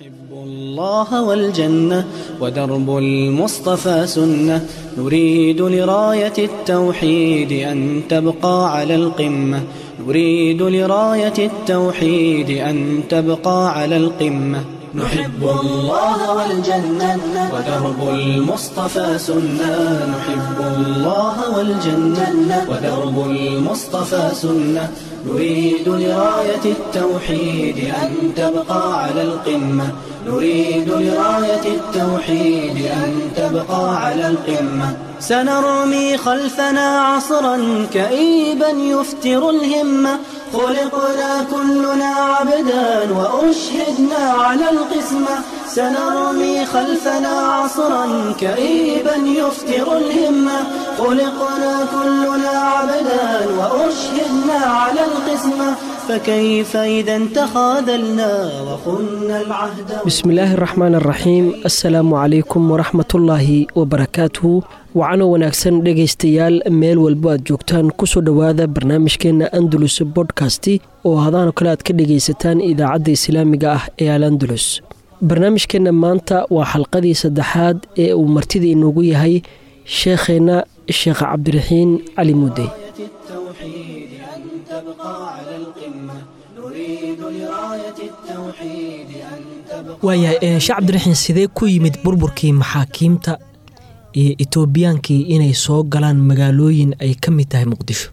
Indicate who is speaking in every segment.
Speaker 1: نحب الله والجنة ودرب المصطفى سنة نريد لراية التوحيد أن تبقى على القمة نريد لراية التوحيد أن تبقى على القمة نحب الله والجنة ودرب المصطفى سنة نحب الله والجنة ودرب المصطفى سنة نريد لراية التوحيد أن تبقى على القمة نريد لراية التوحيد أن تبقى على القمة سنرمي خلفنا عصرا كئيبا يفتر الهمة خلقنا كلنا عبدا وأشهدنا على القسمة سنرمي خلفنا عصرا كئيبا يفتر الهمة خلقنا كلنا عبدا وأشهدنا على القسمة فكيف إذا تخاذلنا وخنا العهد
Speaker 2: بسم الله الرحمن الرحيم السلaamu calaykum waraxmatullaahi wabarakaatuhu wacano wanaagsan dhegaystayaal meel walbo aad joogtaan kusoo dhowaada barnaamijkeena andalus bodkasti oo hadaano kale aad ka dhegaysataan idaacadda islaamiga ah ee al andalus barnaamijkeenna maanta waa xalqadii saddexaad ee uu martida inoogu yahay sheekheenna sheekh cabdiraxiin cali mudey
Speaker 1: التوحيد أن تبقى على القمة نريد لراية التوحيد أن تبقى
Speaker 3: waayahay sheekh cabdiraxiin sidee ku yimid burburkii maxaakiimta iyo etoobiyaankii inay soo galaan magaalooyin ay ka mid tahay muqdisho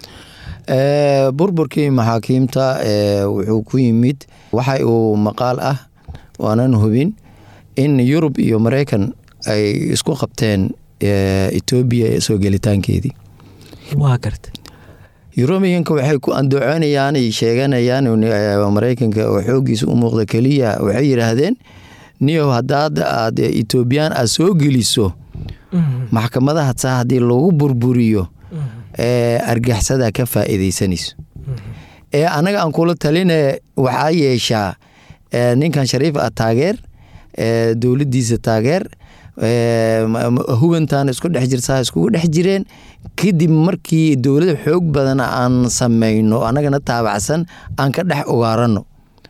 Speaker 4: Ee, burburkii maxaakiimta ee, wuxuu ku yimid waxa uu maqaal ah waanan hubin in yurub iyo mareykan ay isku qabteen ee, etoobiya soo gelitaankeedii
Speaker 3: waa garta
Speaker 4: yurubiyanka waxay ku andacoonayaan ay sheeganayaan ee, mareykanka oo xoogiisa u muuqda keliya waxay yidhaahdeen niyow haddaad aad etoobiyaan aad soo geliso maxkamadaha saa haddii lagu burburiyo ee argaxsada ka faa'iidaysanayso ee anaga aan kula taline waxaa yeeshaa ee, ninkan shariif ah taageer ee, dowladdiisa taageer ee, ma- ma- hubantan isku dhex jirtaa iskugu dhex jireen kadib markii dowlad xoog badan aan samayno annagana taabacsan aan ka dhex ugaarano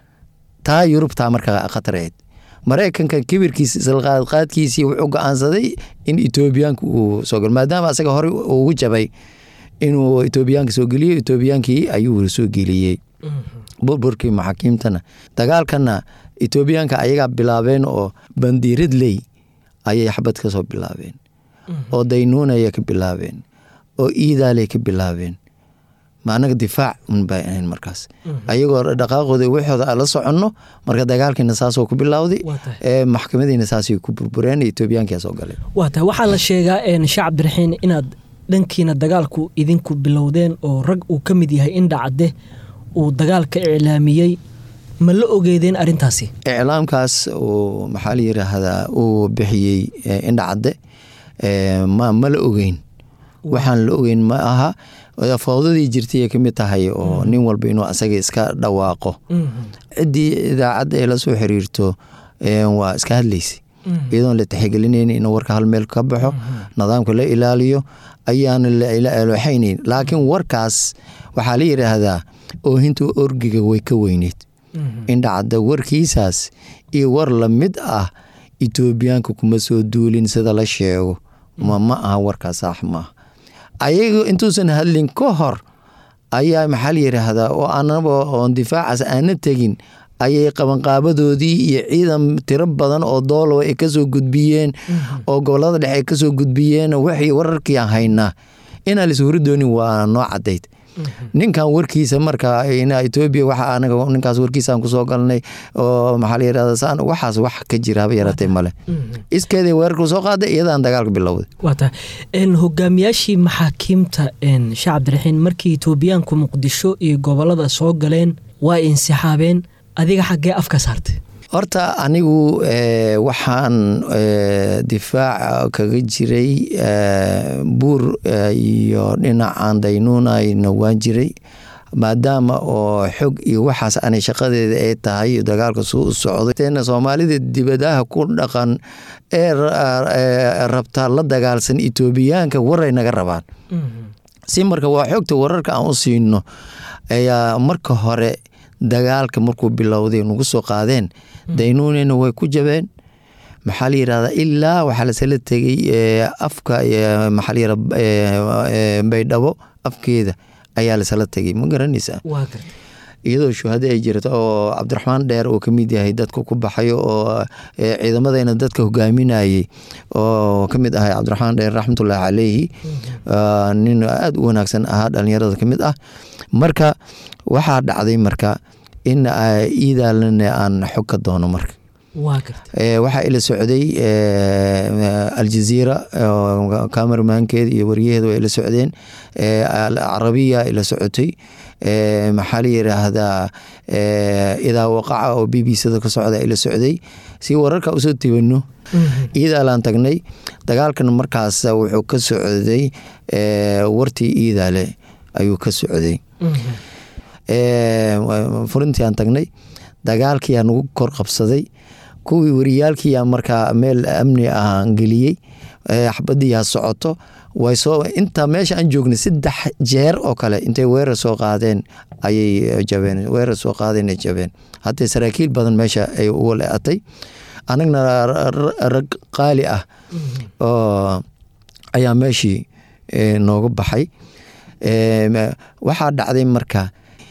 Speaker 4: taa yurubtaa markaa khatareed mareykanka kibirkiisa islaqaadqaadkiisii wuxuu go-aansaday in etoobiyaanka uu soo galo maadaama asaga horey ugu jabay inuu etoobiyaanka soo geliyo etoobiyaankii ayuu soo geliyey burburkii maxaakiimtana dagaalkana etoobiyaanka ayagaa bilaabeen oo bandiiradley ayay xabad ka soo bilaabeen oo daynuunaya ka bilaabeen oo iidaaley ka bilaabeen ma anaga difaac un bay ahayn markaas ayagoo dhaqaaqooda waxooda aan la soconno marka dagaalkiina saasoo ku bilowday
Speaker 3: Waa tahay.
Speaker 4: ee maxkamadiina saasay ku burbureen etoobiyaankia soo galay
Speaker 3: waa tahay waxaa la sheegaa een, sheekh cabdiraxiin inaad dhankiina dagaalku idinku bilowdeen oo rag uu ka mid yahay indhacadde uu dagaalka iclaamiyey ma la ogeedeen arrintaasi
Speaker 4: iclaamkaas uu maxaa la yiraahdaa uu bixiyey eh, indhacadde eh, ma ma la ogeyn waxaan la ogeyn ma aha fowdadii jirtay ay ka mid tahay oo nin walba inuu asaga iska dhawaaqo ciddii idaacadda ay la soo xiriirto eh, waa iska hadlaysay iyadoon la tixgelinayn in warka hal meel ka baxo nidaamka la ilaaliyo ayaana laxaynayn laakiin warkaas waxaa la yidhaahdaa oohinta orgiga way ka weyneyd indhacadda warkiisaas iyo war lamid ah etoobiyaanka kuma soo duulin sida la sheego ma ma aha warkaas saax maaha ayaga intuusan hadlin ka hor ayaa maxaa la yidhaahdaa oo anaba oon difaacaas aana tegin ayay qabanqaabadoodii iyo ciidan tiro badan oo doolow ay kasoo gudbiyeen oo gobolada dhexe ay kasoo gudbiyeen waxay wararkii aan haynaa inaan lis hori doonin waa noo cadayd ninkan warkiisa marka etoobiya waxa anaga ninkaas warkiisaan kusoo galnay oo maxaa la yidhahda saan waxaas wax ka jira haba yaratay male iskeeday weerarku soo qaaday iyadaan dagaalka bilowday
Speaker 3: waa tahay een, hogaamiyaashii maxaakiimta een, sheekh cabdiraxiin markii etoobiyaanku muqdisho iyo gobolada soo galeen waa insixaabeen adiga xaggee afka saartay
Speaker 4: horta anigu eh, waxaan eh, difaaca kaga jiray eh, buur eh, iyo dhinacaan daynuunayna waan jiray maadaama oo xog iyo waxaas anay shaqadeeda ay tahay dagaalka suu u socday soomaalida dibadaha ku dhaqan ee rabtaa la dagaalsan etoobiyaanka waray naga rabaan si marka waa xogta wararka aan u siino ayaa marka hore dagaalka markuu bilowday nagu soo qaadeen daynuunina way ku jabeen maxaa la yirahdaa ilaa waxaa lasala tegey afka maxaa la yirahdaa baydhabo afkeeda ayaa lasala tegey ma garanaysaa
Speaker 3: waa garta
Speaker 4: iyadoo shuhado ay jirto oo cabdiraxmaan dheer oo kamid yahay dadka ku baxayo oo ciidamadayna dadka hogaaminayay oo kamid ahay cabdiraxmaan dheer raxmatullaahi caleyhi nin aada u wanaagsan ahaa dhalinyarada kamid ah marka waxaa dhacday marka in iidaalana aan xog ka doono marka
Speaker 3: waa garta
Speaker 4: waxaa ila socday aljaziira camermankeeda iyo wariyaheeda waa ila socdeen alcarabiya ila socotay maxaa la yiraahdaa idaa waqaca oo b b cda ka socda ila socday si wararka usoo tebano iidaalaan tagnay dagaalkan markaas wuxuu ka socday wartii iidaale ayuu ka socday furintiaan tagnay dagaalkiyaa nagu kor qabsaday kuwii wariyaalkiyaa markaa meel amni ahaan geliyey xabadiyaa socoto way soo intaa meesha aan joognay saddex jeer oo kale intay weerar soo qaadeen ayay jabeen weerar soo qaadeen ay jabeen haddee saraakiil badan meesha ay uga le-atay anagna rag qaali ah oo ayaa meeshii nooga baxay waxaa dhacday marka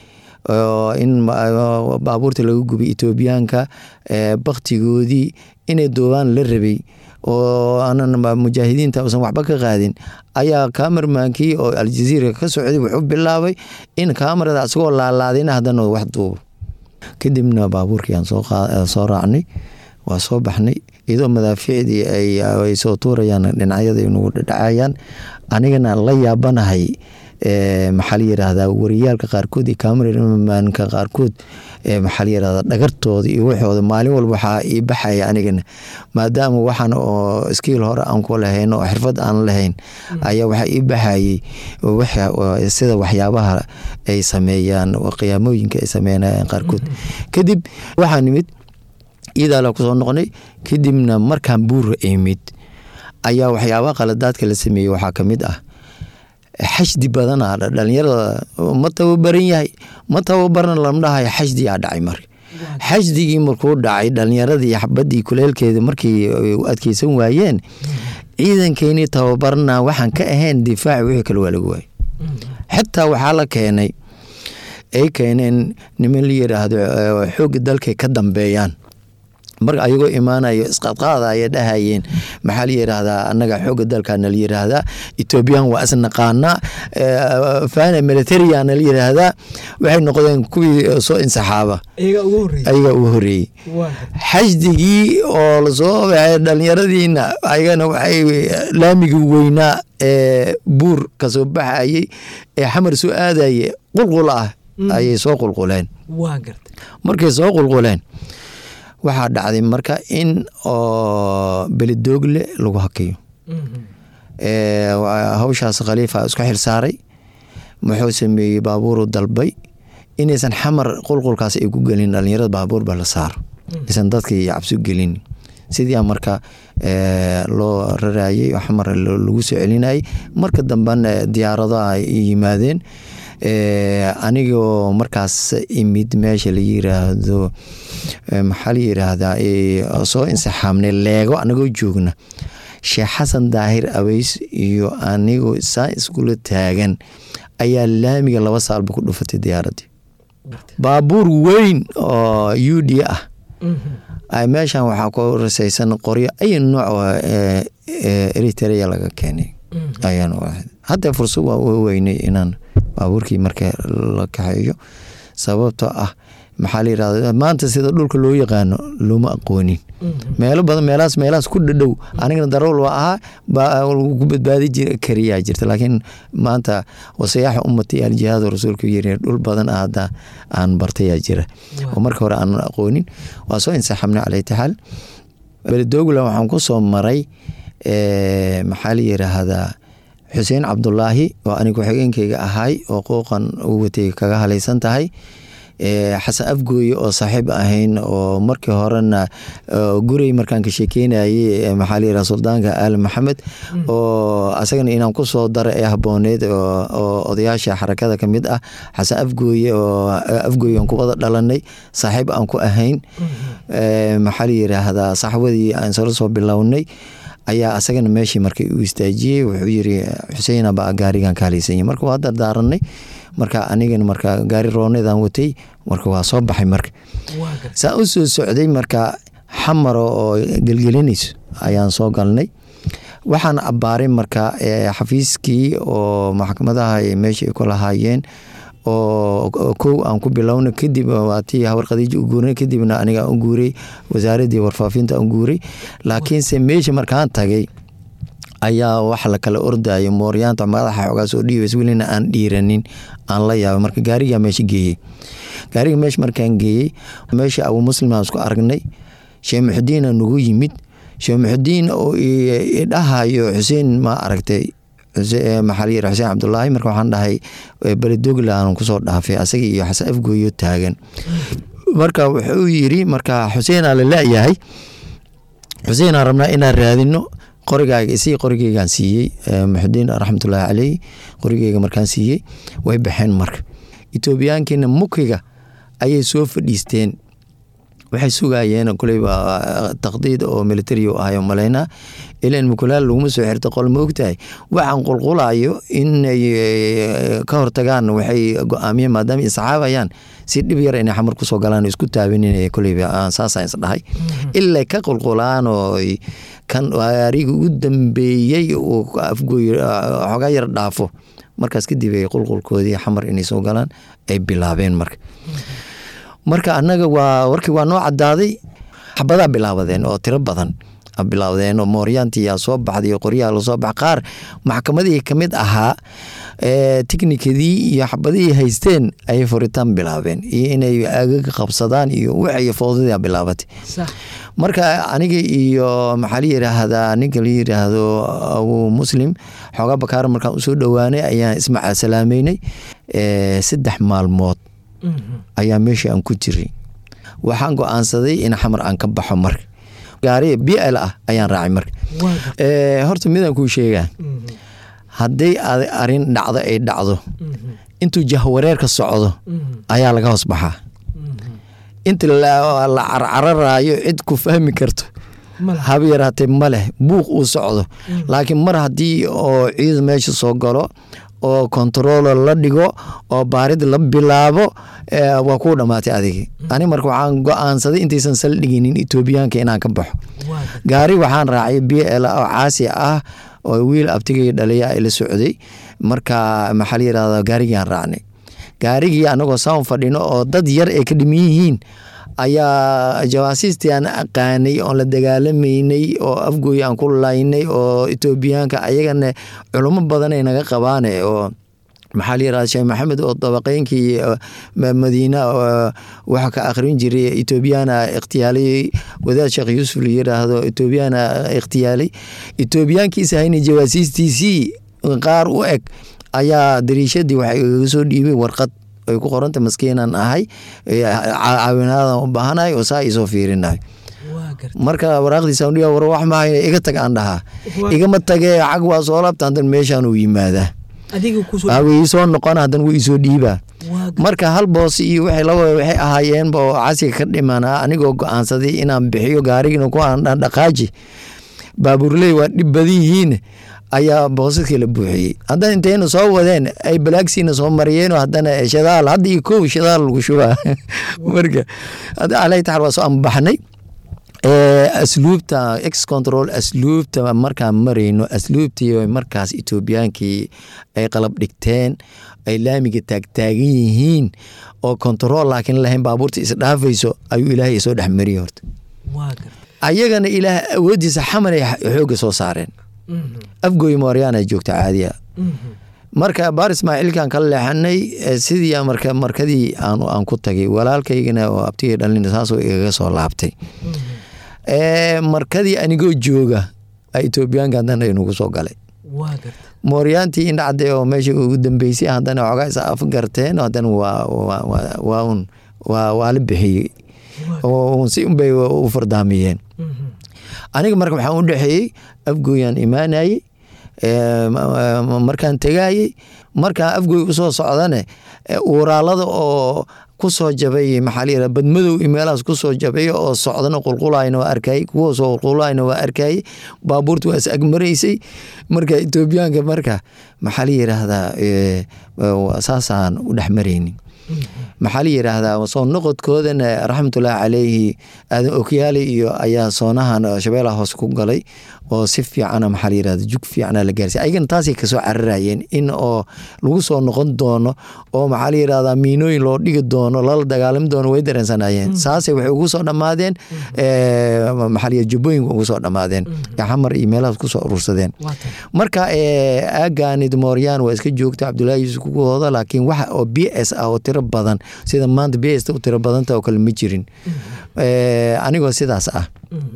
Speaker 4: in baabuurta laga gubay etoobiyaanka baktigoodii inay doobaan la rabay oo aanan mujaahidiinta usan waxba ka qaadin ayaa kamermankii oo aljaziira ka socday wuxuu bilaabay in kamarada asagoo laalaadayna haddana wax duubo kadibna baabuurkii aan soo raacnay waa soo baxnay iyadoo madaafiicdii ay soo tuurayaan dhinacyada nagu dhadhacayaan anigana la yaabanahay maxaa la yiraahdaa wariyaalka qaarkood iyo cameramanka qaarkood maxaa la yirahdaa dhagartooda iyo waxooda maalin walba waxaa ii baxaya anigana maadaama waxaan oo skiil hore aan ku lahayn oo xirfad aan lahayn ayaa waxaa ii baxayay sida waxyaabaha ay sameeyaan qiyaamooyinka ay sameynayaan qaarkood kadib waxaa nimid iidaala kusoo noqnay kadibna markaan buura imid ayaa waxyaabaha qaladaadka la sameeyey waxaa kamid ah xashdi badana dhalinyarada ma tababaran yahay ma tababarna lama dhahayo xashdiyaa dhacay marka xashdigii markuu dhacay dhalinyaradii xabadii kuleelkeeda markii u adkeysan waayeen ciidankeenii tababarna waxaan ka ahayn difaaci wixii kale waa laga waayay xitaa waxaa la keenay ay keeneen niman la yiraahdo xooga dalkay ka dambeeyaan marka ayagoo imaanayo isqadqaada ayay dhahayeen maxaa la yiraahdaa annaga xooga dalkaana la yiraahdaa ethoobiyan waa isnaqaanaa fana militariana la yiraahdaa waxay noqdeen kuwii soo insaxaaba ayagaa ugu horeeyey xashdigii oo lasoo baxay dhalinyaradiina ayagana waxay laamigii weynaa ee buur kasoo baxayey ee xamar soo aadaye qulqul ah ayay soo qulquleen markay soo qulquleen waxaa dhacday marka in oo belidoogle lagu hakayo hawshaas khaliifa isku xilsaaray muxuu sameeyey baabuuru dalbay inaysan xamar qulqulkaas ay ku gelin dhalinyarada baabuurba la saaro aysan dadkii cabsi gelin sidii marka loo rarayey xamar lagu soo celinayay marka dambena diyaaradaha yimaadeen anigoo markaas imid meesha la yiraahdo maxaa la yiraahdaa soo insixaamnay leego anagoo joogna sheekh xasan daahir abeys iyo anigoo saa iskula taagan ayaa laamiga laba saalba ku dhufatay diyaaradii baabuur weyn oo u d ah meeshan waxaa ku rasaysan qoryo ay nooc eritrea laga keenay ayaan hadda fursad waa u weynay inaan baabuurkii marka la kaxeeyo sababtoo ah maxaa la yirahda maanta sida dhulka loo yaqaano looma aqoonin meelo badan meelahaas meelahaas ku dhadhow anigana darool waa ahaa ku badbaadi kariyaa jirta laakiin maanta wasayaaxa ummati aljihaad rasuulku yiri dhul badan ah hadda aan bartayaa jira oo marka hore aanan aqoonin waa soo insaxamnay calaytaxaal beledogla waxaan ku soo maray maxaa la yiraahdaa xuseen cabdulaahi oo aniga ku-xigeenkayga ahay oo qooqan u watay kaga halaysan tahay xasan afgooye oo saaxiib ahayn oo markii horena gurey markaan ka sheekeynayay maxaa la yiraha suldaanka aali maxamed oo asagana inaan ku soo dara ee habooneed oo odayaasha xarakada ka mid ah xasan afgooye oo afgooye aan ku wada dhalanay saaxiib aan ku ahayn maxaa la yiraahdaa saxwadii aan sala soo bilownay ayaa asagana meeshii markay u istaajiyey wuxuu yiri xuseen baa gaarigan kaalaysanya marka waa dardaaranay marka anigana marka gaari rooneedaan watay marka waa soo baxay marka saa u soo socday marka xamaro oo gelgelinayso ayaan soo galnay waxaan abbaaray marka xafiiskii oo maxkamadaha meesha ay ku lahaayeen oo kow aan ku bilowna kadib waatii hawar khadiija u guuray kadibna aniga u guuray wasaaradii warfaafinta u guuray laakiinse meesha markaan tagay ayaa wax la kala ordayo mooryaanta madaxa xoogaa soo dhiibays welina aan dhiiranin aan la yaabay marka gaarigaa meesha geeyey gaariga meesha markaan geeyey meesha abu muslim aan isku aragnay sheekh muxudiina nagu yimid sheekh muxudiin oo idhahayo xuseen ma aragtay maxaa la yiri xuseen cabdulaahi marka waxaan dhahay beledogla aan kusoo dhaafay asaga iyo xasan afgooyo taagan marka wuxuu yiri marka xuseenaa la laayahay xuseenaan rabnaa inaan raadino qorigaaga isii qorigeygaan siiyey muxudiin raxmatullaahi caleyh qorigeyga markaan siiyey way baxeen marka etoobiyaankiina mukiga ayay soo fadhiisteen waxay sugayeen kuleyba taqdiid oo militari u ahayo malaynaa ilan mukulaal laguma soo xirta qol ma ogtahay waxaan qulqulayo inay ka hortagaan waxay go-aamiyeen maadaama isxaabayaan si dhib yar inay xamar kusoo galaan isku taabanin kuleyba saasaan isdhahay ilaa ka qulqulaan oo kan ariga ugu dambeeyey uu afgooy xoogaa yar dhaafo markaas kadib ay qulqulkoodii xamar inay soo galaan ay bilaabeen marka marka annaga waa warkii waa noo cadaaday xabadaa bilaabadeen oo tiro badan bilaawdeen oo mooryaantiyaa soo baxday qoryaha lasoo bax qaar maxkamadihii kamid ahaa tiknikadii iyo xabadihii haysteen ayay furitaan bilaabeen iyo inay agaga qabsadaan iyo waxay foodada bilaabatay marka aniga iyo maxaa la yiraahdaa ninka la yiraahdo abu muslim xoogaa bakaar markaan usoo dhowaanay ayaan ismaca salaameynay saddex maalmood ayaa meeshii aan ku jiray waxaan go-aansaday in xamar aan ka baxo marka gaari b l ah ayaan raacay marka horta midaan kuu sheegaa hadday arin dhacdo ay dhacdo intuu jahwareerka socdo ayaa laga hoos baxaa inta la carcararaayo cid ku fahmi karto haba yaraatee ma leh buuq uu socdo laakiin mar haddii oo ciid meesha soo galo oo kontaroolo la dhigo oo baarid la bilaabo waa kuu dhammaatay adigi ani marka waxaan go-aansaday intaysan saldhiginin etoobiyaanka inaan ka baxo gaari waxaan raacay b l oo caasi ah oo wiil abtigay dhaliya ay la socday marka maxaa la yirahda gaarigiiaan raacnay gaarigii anagoo saan fadhino oo dad yar ay ka dhiman yihiin ayaa jawaasiistii aan aqaanay oon la dagaalamaynay oo afgooy aan ku laynay oo etoobiyaanka ayagana culimo badan ay naga qabaane oo maxaa la yirahda sheekh maxamed oo dabaqeynkii madiina waxa ka akhrin jiray etoobiyana ikhtiyaalay wadaad sheekh yuusuf la yiraahdo etoobiyana ikhtiyaalay etoobiyaankiisa hayna jawaasiistiisii qaar u eg ayaa dariishadii waxay igaga soo dhiibay warqad ay ku qoranta maskiinan ahay caawinaadan u baahanahay oo saa isoo fiirinahay marka waraaqdiisa war wax maaha iga tag aan dhahaa igama tagee cag waa soo laabta hadan meeshaan uu yimaadaa soo noqon hadan wuu isoo dhiibaa marka hal boos iyo waxay ahaayeenba oo casiga ka dhimanaa anigoo go-aansaday inaan bixiyo gaarigina ku dhaqaaji baabuurley waa dhib badan yihiin ayaa boosaskii la buuxiyey haddana intayna soo wadeen ay balaagsiina soo mariyeen haddana shadaal hadda iyo kow shadaal lagu shubaa marka alay taxar waa soo ambaxnay asluubta ex control asluubta markaan marayno asluubtii markaas etoobiyaankii ay qalab dhigteen ay laamiga taagtaagan yihiin oo control laakiin lahayn baabuurta isdhaafayso ayuu ilaahay soo dhex mariyey horta ayagana ilaah awoodiisa xamal ay xooga soo saareen afgooy mooryaana joogta caadiya marka baar ismaaciilkan ka leexanay sidii marka markadii aan ku tagay walaalkaygana oo abtigay dhalin saasoo igaga soo laabtay markadii anigoo jooga etoobiyaanka haddana inagu soo galay mooryaantii indhacde oo meesha ugu dambeysay haddana xoogaa is afgarteen haddana waa un waa waa la bixiyey oo si unbay u fardaamiyeen aniga marka waxaan u dhexeeyey afgooyaan imaanayey markaan tegaayey markaan afgooy usoo socdane uuraalada oo kusoo jabay maxaa layidhaha badmadow iyo meelahaas kusoo jabay oo socdana qulqulayna waa arkayey kuwa soo qulqulayna waa arkayey baabuurta waa is agmaraysay marka etoobiyaanka marka maxaa la yidhaahdaa saasaan u dhex maraynin maxaa la yidhaahdaa soo noqodkoodana raxmatullaahi caleyhi aadan okyaali iyo ayaa soonahan shabeelaha hoose ku galay oo si fiicana maxaa la yidhahda jug fiicana la gaarsiy ayagana taasay kasoo cararayeen in oo lagu soo noqon doono oo maxaa la yidhahdaa miinooyin loo dhigi doono lala dagaalami doono way dareensanayeen saasay waxay ugu soo dhammaadeen maxaa la yidhahda jubbooyinka ugu soo dhammaadeen xamar iyo meelahaas kusoo urursadeen marka aaganid mooryaan waa iska joogta cabdullaahi yuusuf kugahooda laakiin waxa oo b s ah oo tiro badan sida maanta b s u tiro badanta oo kale ma jirin anigoo sidaas ah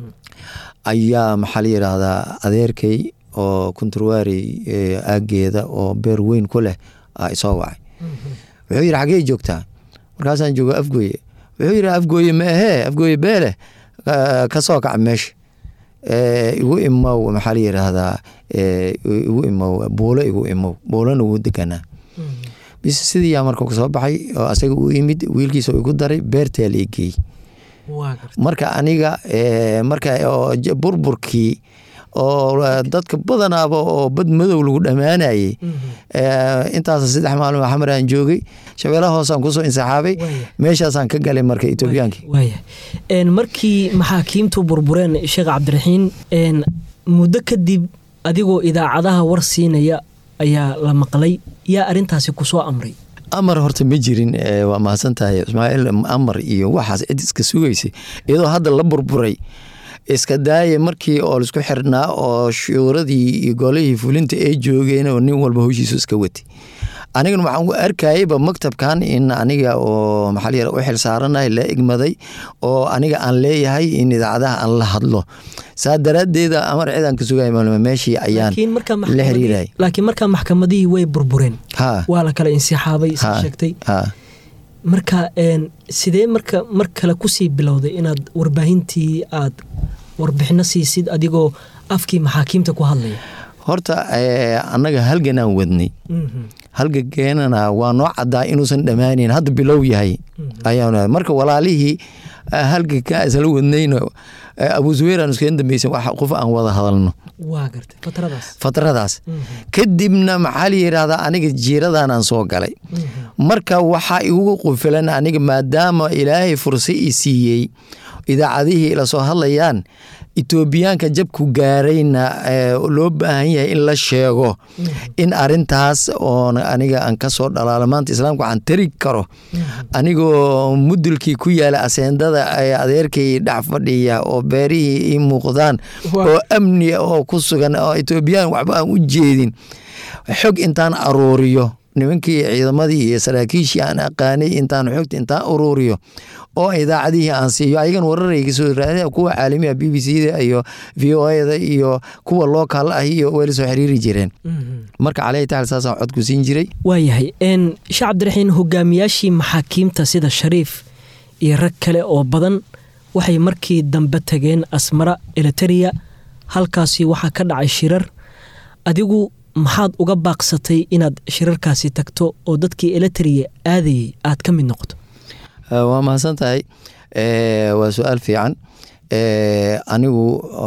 Speaker 4: ayaa maxaa la yidhaahdaa adeerkay oo kunturwaarey aageeda oo beer weyn ku leh a isoo wacay wuxuu yidhi xaggey joogtaa markaasaan joogo afgooye wuxuu yidhi afgooye ma ahee afgooye beeleh ka soo kaca meesha igu imow maxaa la yidhaahdaa igu imow buulo igu imow buulona wuu deganaa bis sidiiyaa marka kasoo baxay oo asaga u imid wiilkiisa igu daray beertaa la geey marka aniga marka burburkii oo dadka badanaaba oo bad madow lagu dhammaanayey intaas saddex maalin xamar aan joogay shabeelaha hoosaan kusoo insaxaabay meeshaasaan ka galay marka etoobiyaankii
Speaker 3: markii maxaakiimtu burbureen sheekh cabdiraxiin muddo kadib adigoo idaacadaha war siinaya ayaa la maqlay yaa arintaasi kusoo amray
Speaker 4: amar horta ma jirin waa mahadsan tahay ismaaciil amar iyo waxaas cid iska sugaysay iyadoo hadda la burburay iska daaya markii oo laisku xirnaa oo shuuradii iyo golihii fulinta ay joogeen oo nin walba howshiisu iska watay anigana waxaan u arkayayba maktabkan in aniga oo maxaa la u xil saaranahay la egmaday oo aniga aan leeyahay in idaacadaha aan la hadlo saa daraaddeeda amar cidaan ka sugay meeshii ayaan la xiriirayay
Speaker 3: laakiin markaa maxkamadihii way burbureen waa la kala insixaabay isa sheegtay marka sidee marka mar kale kusii bilowday inaad warbaahintii aad warbixino siisid adigoo afkii maxaakiimta ku hadlaya
Speaker 4: horta annaga halganaan wadnay halgageenana waa noo caddaa inuusan dhammaanayn hadda bilow yahay ayaa marka walaalihii halgakaa isla wadnayna abu zuweyraan iskaga dambeysan wax qof aan wada hadalno fatradaas kadibna maxaa la yidhaahdaa aniga jiiradan aan soo galay marka waxaa igu qufilan aniga maadaama ilaahay fursa i siiyey idaacadihii ila soo hadlayaan etoobiyaanka jabku gaarayna loo baahan yahay in la sheego in arintaas oon aniga aan kasoo dhalaalo maanta islaamka waxaan tari karo anigoo mudulkii ku yaala aseendada adeerkay dhex fadhiya oo beerihii ii muuqdaan oo amniga oo ku sugan oo etoobiyaan waxba aan u jeedin xog intaan aruuriyo nimankii ciidamadii iyo saraakiishii aan aqaanay intaan xogta intaan uruuriyo oo idaacadihii aan siiyo ayagan wararayga soo raada kuwa caalamiga b b c da iyo v o da iyo kuwa local ah iyo wayla soo xiriiri jireen marka caleyhi taal saasaan cod ku siin jiray
Speaker 3: waayahay sheekh cabdiraxiin hogaamiyaashii maxaakiimta sida shariif iyo rag kale oo badan waxay markii dambe tageen asmara eliteria halkaasi waxaa ka dhacay shirar adigu maxaad uga baaqsatay inaad shirarkaasi tagto oo dadkii eliteria aadayay aad ka mid noqoto
Speaker 4: waa mahadsan tahay waa su-aal fiican anigu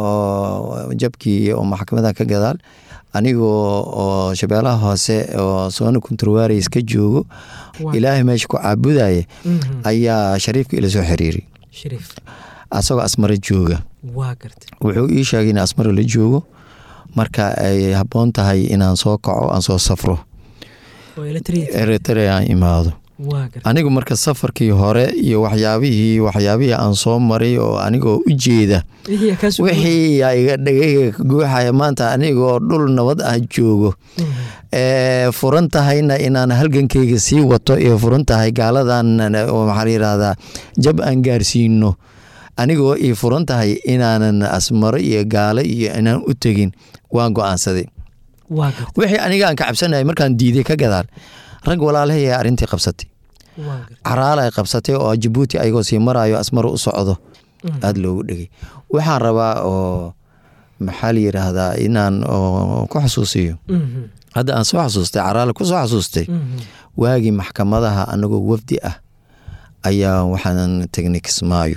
Speaker 4: jabkii oo maxkamada ka gadaal anigoo oo shabeelaha hoose oo soona kunturwareys ka joogo ilaahay meesha ku caabudaya ayaa shariifka ila soo xiriiray asagoo asmaro jooga wuxuu ii sheegay in asmaro la joogo marka ay habboon tahay inaan soo kaco aan soo safro eritrea aan imaado anigu marka safarkii hore iyo waxyaabihii waxyaabihii aan soo maray oo anigoo u jeeda wixii iga dhagayga ka guuxaya maanta anigoo dhul nabad ah joogo furan tahayna inaan halgankeyga sii wato iyo furan tahay gaaladan maxaa la yirahdaa jab aan gaarsiino anigoo ii furan tahay inaanan asmaro iyo gaalo iyo inaan u tegin waan go-aansaday wixii aniga aan ka cabsanayay markaan diiday ka gadaal rag walaalahay arintii qabsatay caraala ay qabsatay oo jabuuti ayagoo sii marayo asmaro u socdo aada loogu dhegay waxaan rabaa oo maxaa la yidhaahdaa inaan ku xusuusiyo hadda aan soo xasuustay caraale ku soo xasuustay waagii maxkamadaha anagoo wafdi ah ayaa waxaan tegnay kismaayo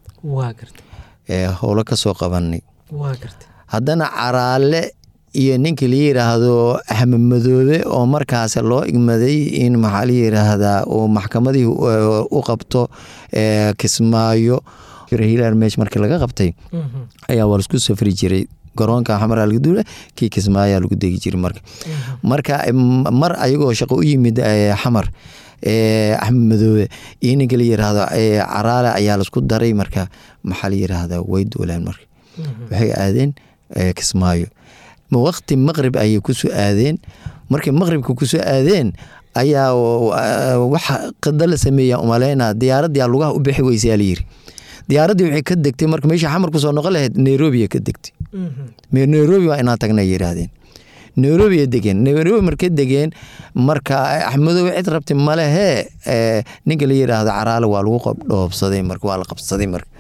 Speaker 4: howlo ka soo qabanay haddana caraale iyo ninka la yiraahdo axmed madoobe oo markaas loo igmaday in maxaa la yiraahdaa uu maxkamadii u qabto kismaayo hilaal meesh markii laga qabtay ayaa waa laisku safri jiray garoonka xamara laga duula kii kismaayaa lagu degi jiray marka marka mar ayagoo shaqo u yimid xamar axmed madoobe iyo ninka la yiraahdo caraale ayaa laisku daray marka maxaa la yiraahdaa way duulaan marka waxay aadeen kismaayo waqti maqrib ayay kusoo aadeen markay maqribka kusoo aadeen ayaa waxa qada la sameeya umaleyna diyaaradii lugaha u bixi weysaa layiri diyaaradii waxay ka degtay marka meesha xamar kusoo noqon lahayd nairobi ka degtay nairobi waa inaa tagna yiraahdeen nairobi degeen nairobi markay degeen marka axmedoobe cid rabti malehee ninka la yiraahdo caraale waa lagu dhoobsaday marka waa la qabsaday marka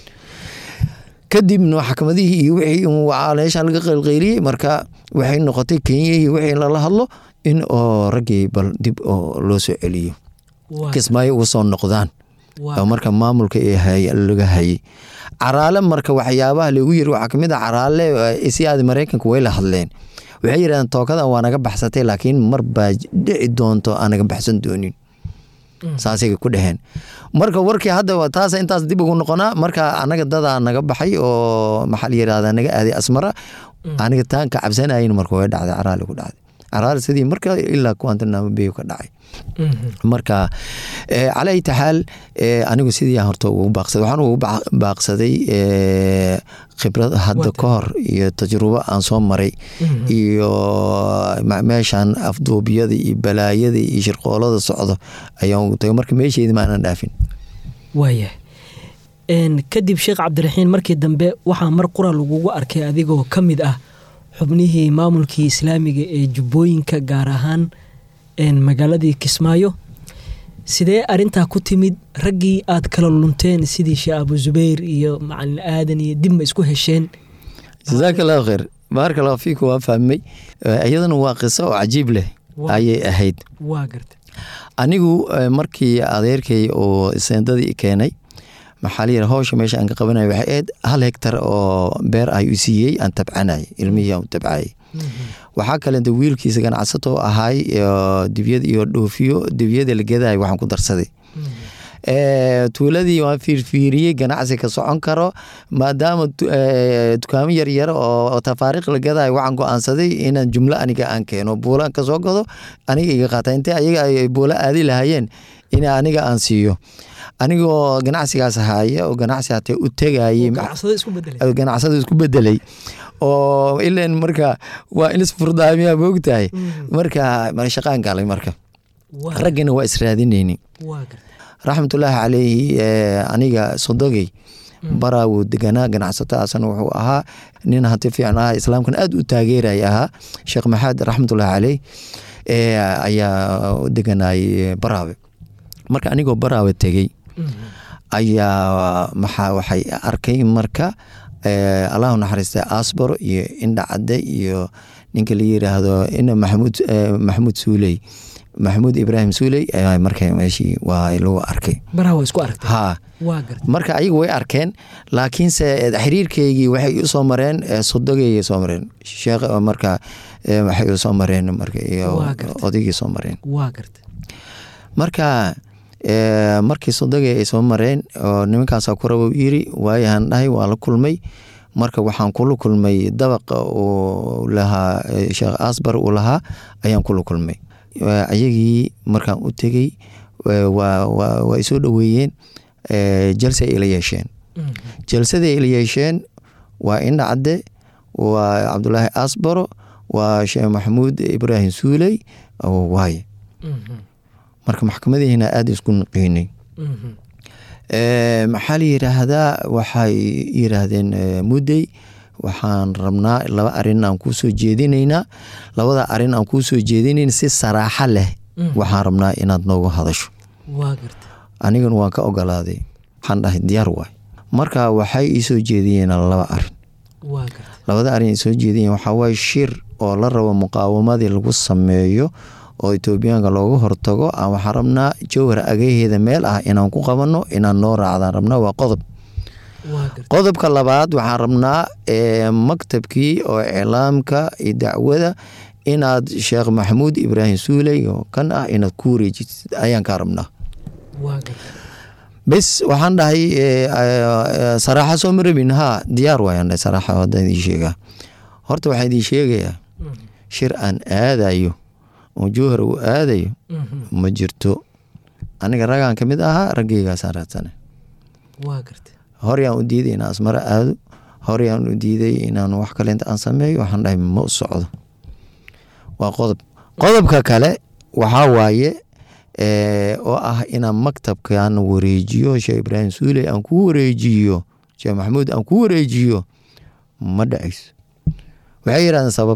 Speaker 4: kadibna maxkamadihii iyo wixii meesha laga qaylqayliyey marka waxay noqotay kenyahii wixii lala hadlo in oo raggii bal dib oo loo soo celiyo kismaayo uga soo noqdaan oo marka maamulka laga hayay caraale marka waxyaabaha lagu yiri waxaa kamid a caraale isiaada mareykanka way la hadleen waxay yidhahdeen tookadan waa naga baxsatay laakiin mar baa dhici doonto aan naga baxsan doonin saasay ku dheheen marka warkii hadda taas intaas dib ugu noqonaa marka anaga dadaa naga baxay oo maxaa la yirahda naga aaday asmara aniga taan ka cabsanayin marka way dhacday caraali ku dhacday caraali sidii marka ilaa kuwantanamo beyo ka dhacay marka cala ayta xaal anigu sidii horta ugu baaqsaday waxaan ugu baaqsaday khibrad hadda ka hor iyo tajrubo aan soo maray iyo meeshan afduubiyada iyo balaayada iyo shirqoolada socdo ayaan ugu tagay marka meesheedi maanan dhaafin
Speaker 3: waaya kadib sheekh cabdiraxiin markii dambe waxaa mar qura lagugu arkay adigoo ka mid ah xubnihii maamulkii islaamiga ee jubbooyinka gaar ahaan magaaladii kismaayo sidee arintaa ku timid raggii aad kala lunteen sidii sheekh abu zubayr iyo macalin aadan iyo dib ma isku hesheen
Speaker 4: jasaaka allahu kheyr baaraka allahu fiiku waa fahmay iyadana waa qiso oo cajiib leh ayay ahayd
Speaker 3: waa garta
Speaker 4: anigu markii adeerkay oo seendadii keenay maxaa la yidhi howsha meesha aan ka qabanaya waxay ahayd hal hegtar oo beer ah u siiyey aan tabcanay ilmihii aan tabcayay waxaa kaleeta wiilkiisa ganacsato ahaay dibyad iyo dhoofiyo dibyada la gadaay waxaan ku darsaday tuuladii waan fiirfiiriyey ganacsi ka socon karo maadaama dukaamo yaryar oo tafaariiq la gadaay waxaan go-aansaday inaan jumlo aniga aan keeno buulaan kasoo gado aniga iga qaata intay ayaga ay buulo aadi lahaayeen in aniga aan siiyo anigoo ganacsigaas haya oo ganacsi hatee u tegayey ganacsada isku bedelay oo ilan marka waa in isfurdaamiyaa moogtahay marka shaqaan galay marka raggina waa israadinayni raxmatullaahi caleyhi aniga sodogey baraa wuu deganaa ganacsato asana wuxuu ahaa nin hanti fiican ahaa islaamkan aad u taageeraya ahaa sheekh maxamed raxmatullaahi caleyh ayaa deganayay baraawe marka anigoo baraawe tegey ayaa maxaa waxay arkay marka allahu naxariista asbaro iyo indha cadde iyo ninka la yiraahdo ina maxamuud maxamuud suuley maxamuud ibraahim suuley marka meeshii waa lagu arkay ha marka ayaga way arkeen laakiinse xiriirkeygii waxay usoo mareen sodogeyay soo mareen sheekh marka waxay usoo mareen marka iyo odaygii soo mareen marka markii sodogey ay soo mareen oo nimankaasa ku rabo yiri waayahan dhahay waa la kulmay marka waxaan kula kulmay dabaqa uu lahaa sheekh asbar uu lahaa ayaan kula kulmay ayagii markaan u tegey waa isoo dhoweeyeen jalse ay ila yeesheen jalsaday ila yeesheen waa indha cadde waa cabdulaahi asbaro waa sheekh maxamuud ibraahim suuley waaye marka maxkamadihiina aada isku naqiinay maxaa la yiraahdaa waxay yiraahdeen muddey waxaan rabnaa laba arin aan kuu soo jeedinaynaa labada arin aan kuu soo jeedinayn si saraaxo leh waxaan rabnaa inaad noogu hadasho
Speaker 3: waa garta
Speaker 4: anigana waan ka ogolaaday waxaan dhahay diyaar waay marka waxay ii soo jeediyeen laba arin
Speaker 3: waa garta
Speaker 4: labada arin ay soo jeediyeen waxaa waaye shir oo la rabo muqaawamadii lagu sameeyo oo etoobiyaanka looga hortago aan waxaan rabnaa jowhar agaheeda meel ah inaan ku qabanno inaan noo raacdaan rabnaa waa qodob
Speaker 3: waa garta
Speaker 4: qodobka labaad waxaan rabnaa ee, maktabkii oo iclaamka iyo dacwada inaad sheekh maxamuud ibraahim suuley oo kan ah inaad ku wareejitid ayaan kaa rabnaa
Speaker 3: waa garta
Speaker 4: bes waxaan dhahay ee, ee, saraaxa soo ma rabin haa diyaar waayaan dhahay saraaxa haddaan idiin sheegaa horta waxaan idiin sheegayaa
Speaker 3: Mhm.
Speaker 4: shir aan aadayo oo jowhar uu aadayo
Speaker 3: Mhm.
Speaker 4: ma jirto aniga ragaan ka mid ahaa raggeygaasaan raadsana
Speaker 3: waa garta
Speaker 4: horyaan u diiday inaan asmaro aado horyaan u diiday inaan wax kale inta aan sameeyo waxaan dhahay ma u socdo waa qodob qodobka kale waxaa waaye ee, oo ah inaan maktabkan wareejiyo sheekh ibraahim suuley aan ku wareejiyo sheekh maxamuud aan ku wareejiyo ma dhacayso waxay yidhahdeen sabab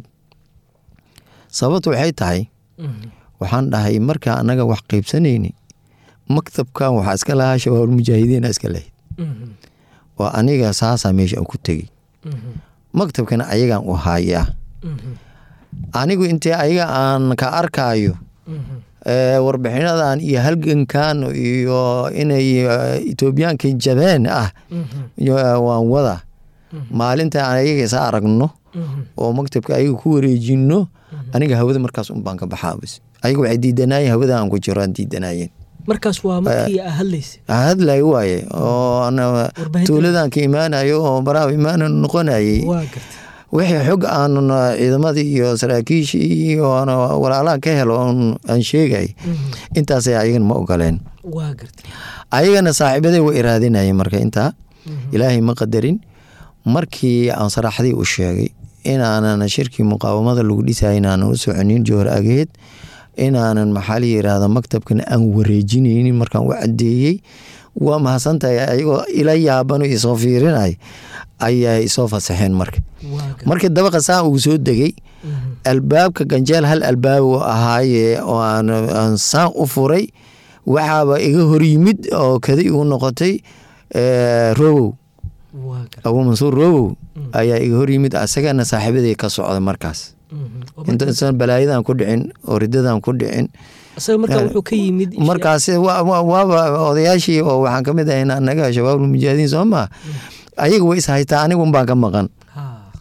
Speaker 4: sababtu waxay tahay
Speaker 3: Mhm.
Speaker 4: waxaan dhahay markaa annaga wax qaybsanayni maktabkan waxaa iska lahaa shabaabul mujaahidiina iska lahayd
Speaker 3: Mhm.
Speaker 4: oo aniga saasaa meesha aan ku tegey
Speaker 3: Mhm.
Speaker 4: maktabkana ayagaan u hayaa
Speaker 3: Mhm.
Speaker 4: anigu intee ayaga aan ka arkaayo
Speaker 3: Mhm.
Speaker 4: ee, warbixinadan iyo halgankan iyo inay eh, etoobiyaanka jabeen ah
Speaker 3: Mhm.
Speaker 4: iyo, eh, waan wada maalinta aan ayaga isa aragno
Speaker 3: Mhm.
Speaker 4: oo maktabka ayaga ku wareejino aniga hawada markaas un baan ka baxaa bas ayaga waxay diidanaayeen hawada aan ku jiro aan diidanaayeen
Speaker 3: markaas waa markii aa hadlaysa
Speaker 4: hadlay waaye oo ana
Speaker 3: Warbaahinta-
Speaker 4: tuuladan ka imaanayo oo baraha imaana noqonayay
Speaker 3: waa garta
Speaker 4: wixii xog aan ciidamadii iyo saraakiishii iyo aan walaalaha ka helo oon aan sheegay
Speaker 3: Mhm.
Speaker 4: intaasay ayagana ma ogoleen
Speaker 3: waa garta
Speaker 4: ayagana saaxiibaday way iraadinayeen marka intaa
Speaker 3: Mhm.
Speaker 4: ilaahay ma qadarin markii aan saraaxdii u sheegay inaanan shirkii muqaawamada lagu dhisay inaanan u soconin jowhar ageed inaanan maxaa la yiraahda maktabkan aan wareejinaynin markaan u cadeeyey waa mahadsantahay ayagoo ila yaaban oo isoo fiirinay ayaa isoo fasaxeen marka
Speaker 3: waa garta
Speaker 4: markii dabaqa saan ugu soo degay
Speaker 3: Mhm.
Speaker 4: albaabka ganjeel hal albaab uu ahaaye oo aan aan saan u furay waxaaba iga hor yimid oo kadi igu noqotay eh, rowow
Speaker 3: waa garta
Speaker 4: abuu mansuur rowow ayaa iga hor yimid asagana saaxiibaday ka socda markaas
Speaker 3: Mhm. Oo
Speaker 4: intaysan balaayadan ku dhicin oo ridadan ku dhicin
Speaker 3: asaga markaa wuxuu ka yimid
Speaker 4: markaas wa- wa- waaba odayaashii oo waxaan ka mid ahayn annaga shabaabul mujaahidiin soo maa ayaga way is haytaa anigun baan ka maqan
Speaker 3: Ha.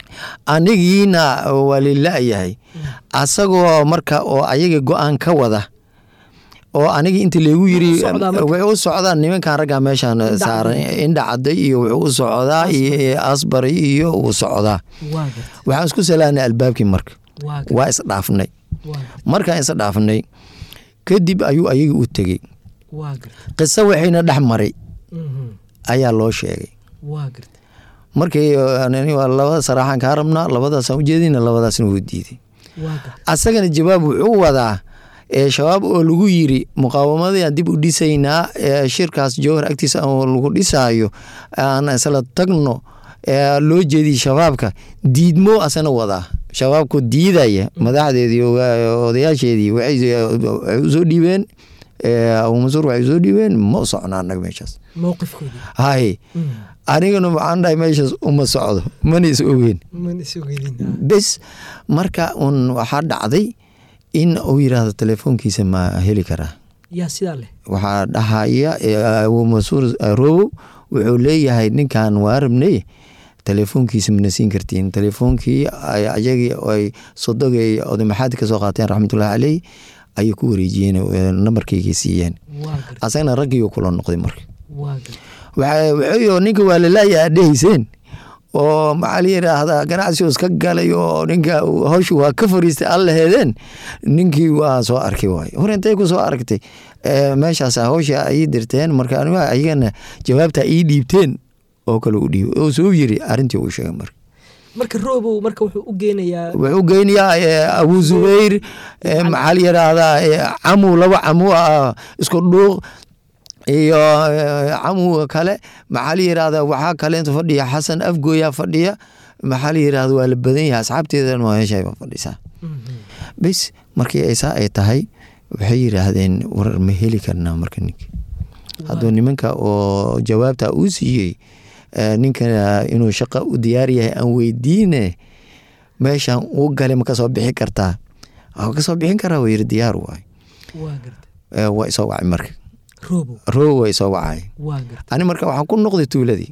Speaker 4: anigiina waa lilaayahay asagoo marka oo ayaga go-aan ka wada oo aniga inta lagu yiri
Speaker 3: Wuxuu u socdaa marka?
Speaker 4: way u socdaan nimankan ragga meeshan saaran indha caday iyo wuxuu u socdaa iyo asbari iyo uu socdaa
Speaker 3: waa garta
Speaker 4: waxaan isku salaanay albaabkii marka
Speaker 3: waa garta
Speaker 4: waa isdhaafnay
Speaker 3: waa garta
Speaker 4: markaan isdhaafnay kadib ayuu ayaga u tegey
Speaker 3: waa garta
Speaker 4: qiso waxayna dhex maray
Speaker 3: Mhm.
Speaker 4: ayaa loo sheegay
Speaker 3: waa garta
Speaker 4: markii ani waa labada saraaxaan kaa rabnaa labadaasaan ujeedina labadaasna wuu diiday
Speaker 3: waa garta
Speaker 4: asagana jawaab wuxuu wadaa ee shabaab oo lagu yiri muqaawamadayaan dib u dhisaynaa ee shirkaas jowhar agtiisa oo lagu dhisaayo aan isla tagno ee loo jeediy shabaabka diidmo asana wadaa shabaabku diidaya madaxdeedii ogaa- odayaasheedii waxay waxay usoo dhiibeen ee, abuu mansuur waxay usoo dhiibeen ma u socnaa annaga meeshaas
Speaker 3: mowqifkoodii
Speaker 4: hay
Speaker 3: Mhm.
Speaker 4: anigana waxaan dhahay meeshaas uma socdo mana is ogeyn
Speaker 3: mana isogedin
Speaker 4: bes marka un waxaa dhacday in uu yiraahdo telefoonkiisa ma heli karaa
Speaker 3: yaa sidaa leh
Speaker 4: waxaa dhahaya eh, abuu mansuur eh, rowow wuxuu leeyahay ninkan waa rabnay telefoonkiisa mana siin kartiin telefoonkii ay ayagii ay sodogay oday maxaadi ka soo qaateen raxmatullahi caleyh ayay ku wareejiyeen eh, nambarkayga siiyeen
Speaker 3: waa garta
Speaker 4: asagana raggiiuu kula noqday marka
Speaker 3: waa garta
Speaker 4: waxa- wuxuu ninka waa lalaaya aad dhehayseen oo maxaa la yidhaahdaa ganacsigu iska galay oo ninka uu- hawshu waa ka fariistay aan laheedeen ninkii waa soo arkay waay hor intay ku soo aragtay Eh, meeshaas hawsha ay dirteen marka anigu ayagana jawaabta ii dhiibteen oo kale u dhiib oo soo yiri arrintii uu sheegay marka
Speaker 3: marka roobow marka wuxuu u geenayaa
Speaker 4: wuxuu geynayaa eh, abu zubayr eh, maxaa la yidhaahdaa eh, camu laba camu ah isku dhuuq iyo eh, camu kale maxaa la yidhaahdaa waxaa kale inta fadhiya xasan afgooyaa fadhiya maxaa la yidhahda waa la badan yahay asxaabteedan waa meesha fadhisaa
Speaker 3: Mhm.
Speaker 4: bes markii ay saa ay tahay waxay yidhaahdeen warar ma heli karnaa marka ninka hadduu nimanka oo jawaabta uu siiyey ninka inuu shaqa u diyaar yahay aan weydiine meeshan uu galay ma kasoo bixi kartaa kasoo bixin karaa wuu yiri diyaar waay waa isoo wacay marka roob waa isoo wacay ani marka waxaan ku noqday tuuladii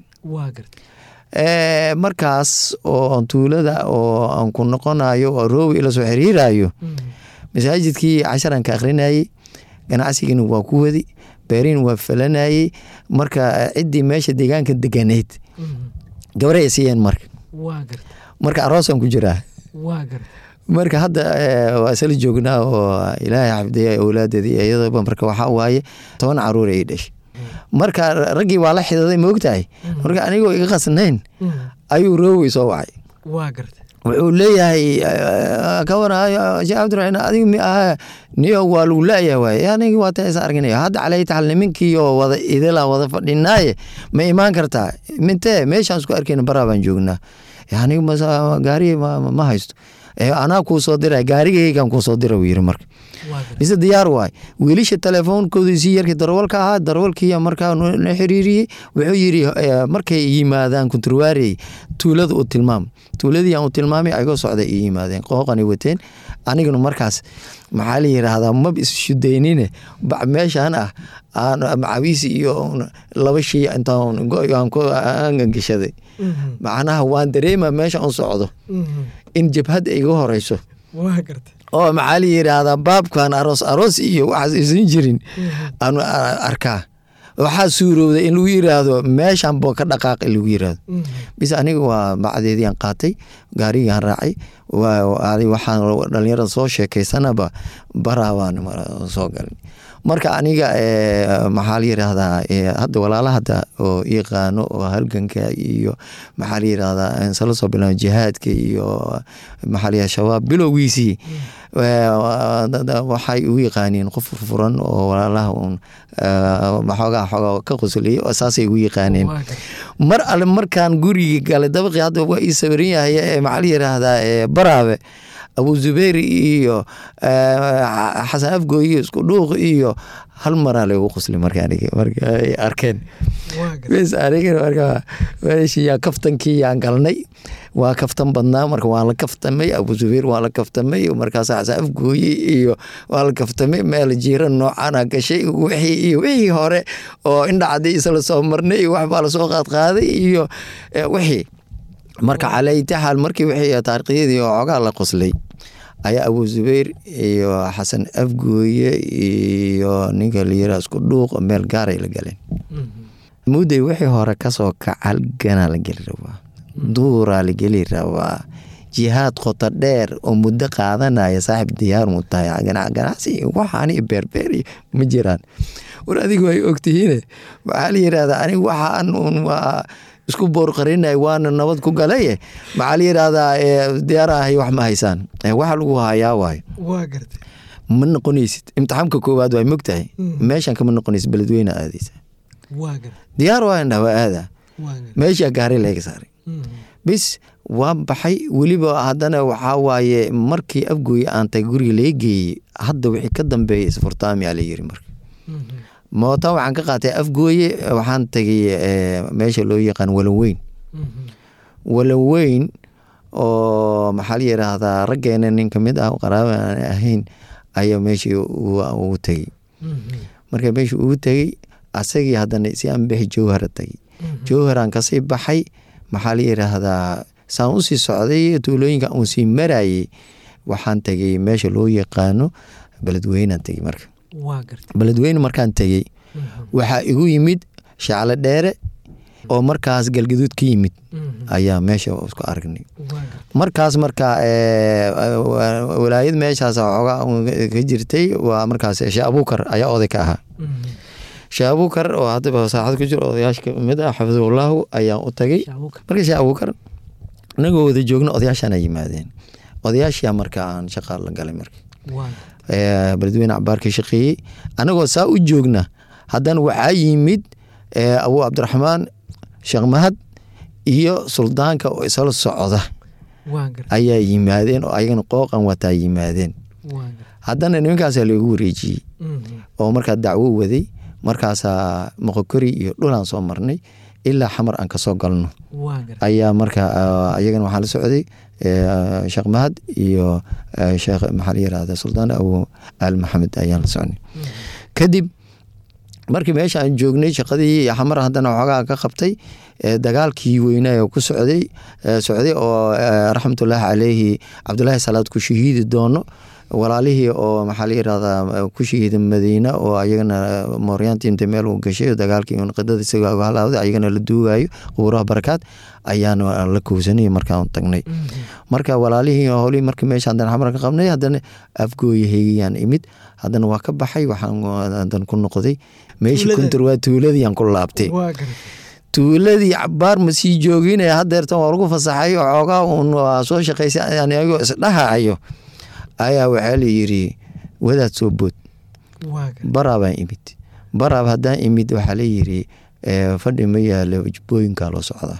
Speaker 4: markaas oo tuulada oo aan ku noqonayo oo roob ila soo xiriirayo masaajidkii casharan ka akrinayey ganacsigina waa ku wadi beerin waa falanayey marka ciddii meesha deegaanka deganeyd gabaray siiyeen marka marka aroosaan ku jiraa marka hadda waa isla joognaa oo ilaahay xafdiya awlaadeedii iyadaba marka waxaa waaye toban caruur ay dhashay marka raggii waa la xidaday maogtahay marka anigoo iga qasnayn ayuu roowey soo wacay wuxuu leeyahay ka waraayo sheekh cabdiraxiin adiga mi aha niyo waa lagu laayahay waaye anigi waa ta is arginayo hadda calay taxal nimankii oo wada idila wada fadhinaaye ma imaan kartaa mintee meeshaan isku arkayna baraa baan joognaa aniga gaari ma haysto anaa kuu soo dira gaarigaygan kuu soo dira yiri marka mise diyaar waay wiilisha telefoonkoodii si yarkii darwalka ahaa darwalkii markaa na xiriiriyey wuxuu yiri markay yimaadaan kunturwaarey tuulada u tilmaam tuuladii aan u tilmaamay ayagoo socday i yimaadeen qooqani wateen aniguna markaas maxaa la yiraahdaa mab issudaynine bac meeshaan ah aan macawiisi iyo laba shay intaan aangangashaday macnaha waan dareema meesha un socdo in jabhad iga horeyso oo maxaa la yiraahdaa baabkan aroos aroos iyo waxaas isan jirin aan arkaa waxaa suurowday in lagu yiraahdo meeshan bo ka dhaqaaq in lagu yiraahdo bis aniga waa bacdeediiaan qaatay gaarigaan raacay waxaan dhalinyarada soo sheekaysanaba baraa baan soo galay marka aniga maxaa la yiraahdaa hadda walaala hadda oo yaqaano oo halganka iyo maxaa la yiraahdaa sala soo bilaabo jihaadka iyo maxaa la yiraha shabaab bilowgiisii waxay ugu yaqaaniin qof furfuran oo walaalaha un maxoogaa xoogaa ka qosliyay oo saasay ugu yaqaaneen mar alle markaan gurigii galay dabaqii hadda waa ii sawiran yahay ee maxaa la yiraahdaa baraabe abu zubayr iyo xasan afgooy iyo isku dhuuq iyo hal maraa lagu qosli marka markay arkeen bes anigana marka meeshiyaa kaftankii yaan galnay waa kaftan badnaa marka waan la kaftamay abu zubayr waan la kaftamay markaas xasan afgooye iyo waan la kaftamay meel jiira noocana gashay wixii iyo wixii hore oo indhacadii isla soo marnay iyo waxbaa lasoo qaadqaaday iyo wixii marka calaytaxal markii wixii taariikhyadii oo cogaa la qoslay ayaa abu zubayr iyo xasan afgooye iyo ninka layira isku dhuuq meel gaaray la galeen mudday wixii hore kasoo kacal ganaa la geli rabaa duuraa la geli rabaa jihaad qoto dheer oo muddo qaadanaya saaxib diyaar mu tahay ganacsi waxaani beerbeer ma jiraan war adigu ay ogtihiine maxaa la yirahdaa aniga waxaan un waa isku boorqarinay waana nabad ku galaye maxaa la yiraahdaa diyaarahay wax ma haysaan waxa lagu hayaa waay ma noqonaysid imtixaamka koowaad waa mogtahay meeshan kama noqonaysid beledweyne aadaysa diyaar waa indha waa aada meeshaa gaari laga saaray bis waa baxay weliba haddana waxaa waaye markii afgooye aan tagay guriga laga geeyey hadda wixii ka dambeeya isfurtaamiyaa la yiri marka moota waxaan ka qaatay afgooye waxaan tagay meesha loo yaqaan walanweyn walanweyn oo maxaa la yiraahdaa raggeena nin kamid ah qaraaba aan ahayn ayaa meeshii ugu tegey marka meeshii ugu tegey asagii haddana si aan bixi jowhara tagay jowharaan kasii baxay maxaa la yiraahdaa saan usii socday tuulooyinka uun sii marayey waxaan tegay meesha loo yaqaano beledweynaan tegey marka beledweyne markaan tegey waxaa igu yimid shaclo dheere oo markaas galgaduud ka yimid ayaa meesha isku aragnay markaas marka walaayad meeshaas xoogaa ka jirtay waa markaas sheekh abuukar ayaa oday ka ahaa sheekh abuukar oo haddaba saaxad ku jiro odayaasha kamid ah xafidullahu ayaan u tagay marka sheekh abuukar inagoo wada joogna odayaashaana yimaadeen odayaashia marka aan shaqa la galay marka beledweyne cabaar ka shaqeeyey anagoo saa u joogna haddana waxaa yimid abu cabdiraxmaan sheekh mahad iyo suldaanka oo isla socda ayaa yimaadeen oo ayagana qooqan wataa yimaadeen haddana nimankaasaa loogu wareejiyey oo markaa dacwo waday markaasaa moqokori iyo dhulaan soo marnay ilaa xamar aan kasoo galno ayaa marka ayagana waxaa la socday sheekh mahad iyo sheekh maxaa la yirahda suldaan abu al maxamed ayaan la socnay kadib markii meesha aan joognay shaqadii xamar haddana waxoogaa ka qabtay dagaalkii weynaa ku socday socday oo raxmatullaahi caleyhi cabdulaahi salaad ku shahiidi doono walaalihii oo maxaa la yirahdaa ku shahiida madiina oo ayagana mooryaantii inta meel uu gashay dagaalkii qidada isaga halawday ayagana la duugayo qubuuraha barakaad ayaana la kowsanay markaan tagnay marka walaalihii howlihii markii meesha haddana xamar ka qabnay haddana afgooyahayaan imid haddana waa ka baxay waxaan hadan ku noqday meeshii kuntur waa tuuladiyaan ku laabtay tuuladii cabaar ma sii jooginaya hadeertan waa lagu fasaxay xoogaa uun waa soo shaqaysay anigoo isdhahayo ayaa waxaa la yiri wadaad soo bood baraabaan imid baraab haddaan imid waxaa la yiri fadhi ma yaalo jubbooyinkaa loo socdaa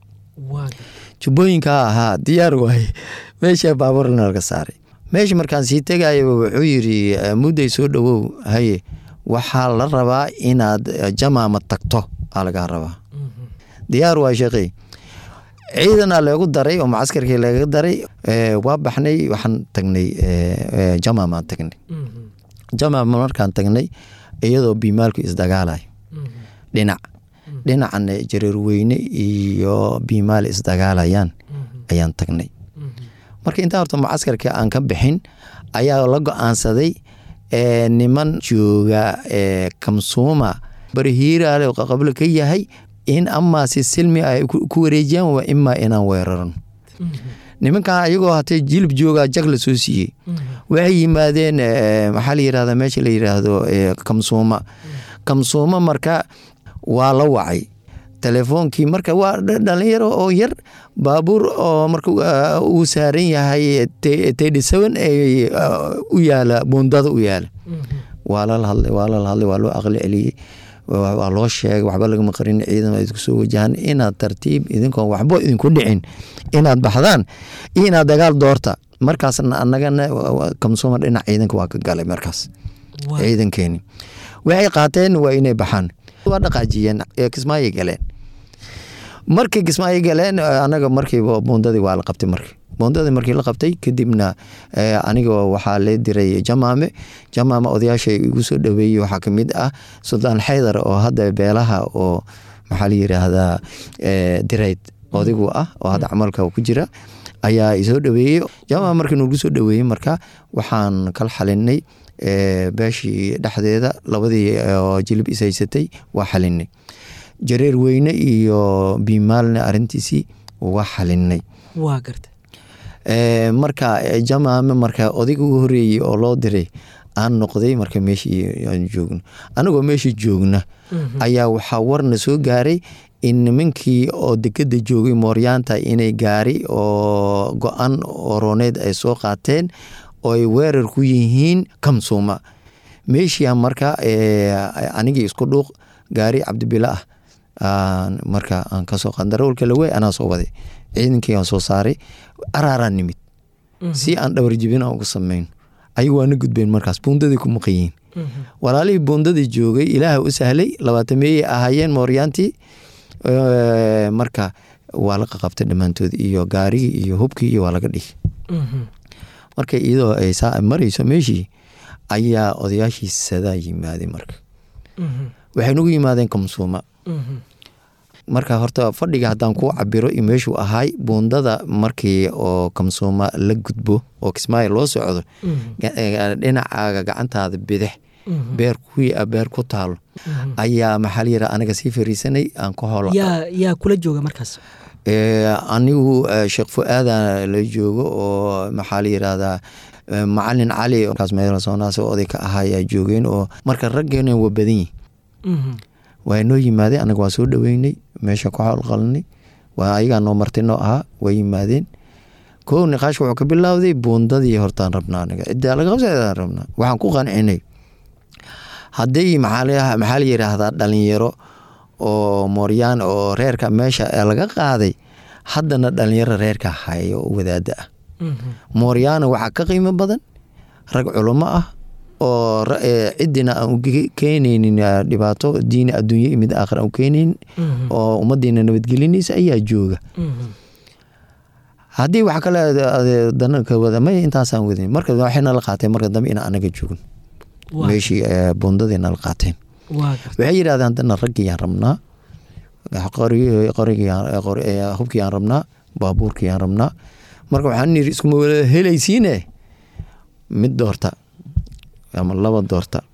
Speaker 4: jubbooyinkaa ahaa diyaar waaye meesha baabuurna laga saaray meesha markaan sii tegaya wuxuu yiri mudday soo dhowow haye waxaa la rabaa inaad jamaama tagto aa lagaa rabaa diyaar waa sheekey ciidanaa leegu daray oo macaskarkii laga daray waa baxnay waxaan tagnay jamaamaan tagnay jamaama markaan tagnay iyadoo biimaalku isdagaalayo dhinac dhinacana jareerweyne iyo biimaal isdagaalayaan ayaan tagnay marka intaa horta macaskarka aan ka bixin ayaa la go-aansaday niman jooga kamsuuma barihiiraale qaqablo ka yahay in amaa si silmi ay ku wareejiyaan waa imaa inaan weerarano nimankan ayagoo hatee jilib joogaa jag la soo siiyey waxay yimaadeen maxaa la yirahda meesha la yiraahdo kamsuuma kamsuuma marka waa la wacay telefoonkii marka waa dhalinyaro oo yar baabuur oo marka uu saaran yahay tedi seven u yaala buundada u yaala waa lala hadlay waa lala hadlay waa loo aqli celiyey waa loo sheegay waxba lagama qarin ciidan idinku soo wajahan inaad tartiib idinkoon waxbo idinku dhicin inaad baxdaan iyo inaad dagaal doorta markaasna anagana kamsuuma dhinac ciidanka waa ka galay markaas ciidankeeni waxay qaateen waa inay baxaan waa dhaqaajiyeen kismaayo galeen markii kismaayo galeen anaga markiiba buundadii waa la qabtay marki buundadii markii la qabtay kadibna aniga waxaa lee diray jamaame jamaame odayaasha igu soo dhaweeyey waxaa kamid ah suldaan xaydar oo hadda beelaha oo maxaa la yiraahdaa dirayd odigu ah oo hadda camalka ku jira ayaa isoo dhaweeyey jamaame markii nagu soo dhaweeyey marka waxaan kala xalinay beeshii dhexdeeda labadii jilib ishaysatay waa xalinay jareer weyne iyo biimaalna arintiisii waa xalinay
Speaker 3: waa garta
Speaker 4: marka jamaame marka odayga ugu horeeyey oo loo diray aan noqday marka meeshii aan joogno anagoo meeshii joogna ayaa waxaa warna soo gaaray in nimankii oo dekeda joogay mooryaanta inay gaari oo go-an orooneed ay soo qaateen oo ay weerar ku yihiin kamsuuma meeshia marka anigii isku dhuuq gaari cabdibila ah marka aan kasoo qandarawlka lawey anaa soo waday ciidankii aan soo saaray araaraan nimid si aan dhawarjibin aan ugu sameyn ayagu waana gudbeen markaas buundadii ku maqanyihiin walaalihii buundadii joogay ilaaha u sahlay labaatameeyey ahaayeen mooryaantii marka waa la qaqabtay dhammaantood iyo gaarigii iyo hubkii iyo waa laga dhigi marka iyadoo ay saa marayso meeshii ayaa odayaashii sadaa yimaadeen marka waxay nagu yimaadeen kamsuuma marka horta fadhiga haddaan kuu cabiro iyo meeshuu ahaay buundada markii oo kamsuuma la gudbo oo kismaayo loo socdo dhinacaaga gacantaada bidix beer kuwii a beer ku taalo ayaa maxaa layira anaga sii fariisanay aan ku hool
Speaker 3: yaa kula jooga markaas
Speaker 4: anigu sheekh fu-aada la joogo oo maxaa la yirahdaa macalin cali kaas meelsoonaas oday ka ahaa ayaa joogeen oo marka raggeena waa badan yihin waa noo yimaadeen anaga waa soo dhaweynay meesha ku howlqalnay waa ayagaa noo marti noo ahaa waa yimaadeen kow niqaash wuxuu ka bilowday buundadii hortaan rabnaa aniga ciddaa laga qabsadaan rabnaa waxaan ku qancinay hadday maxaa la yiraahdaa dhalinyaro oo mooryaan oo reerka meesha laga qaaday haddana dhalinyaro reerka haya oo wadaada ah mooryaana waxaa ka qiimo badan rag culamo ah oo ciddina aan u keenaynin dhibaato diini adduunye iyo mid aakhir aan u keenaynin oo ummadiina nabadgelinaysa ayaa jooga haddii wax kale danaka wada may intaasaan wadin marka waxay nala qaateen marka dambe inaan anaga joogin meeshii bundadii nala qaateen waxay yidhahdeen haddana raggiyaan rabnaa hubkiyaan rabnaa baabuurkiyaan rabnaa marka waxaan niri iskuma wada helaysiine mid doorta ama laba doorta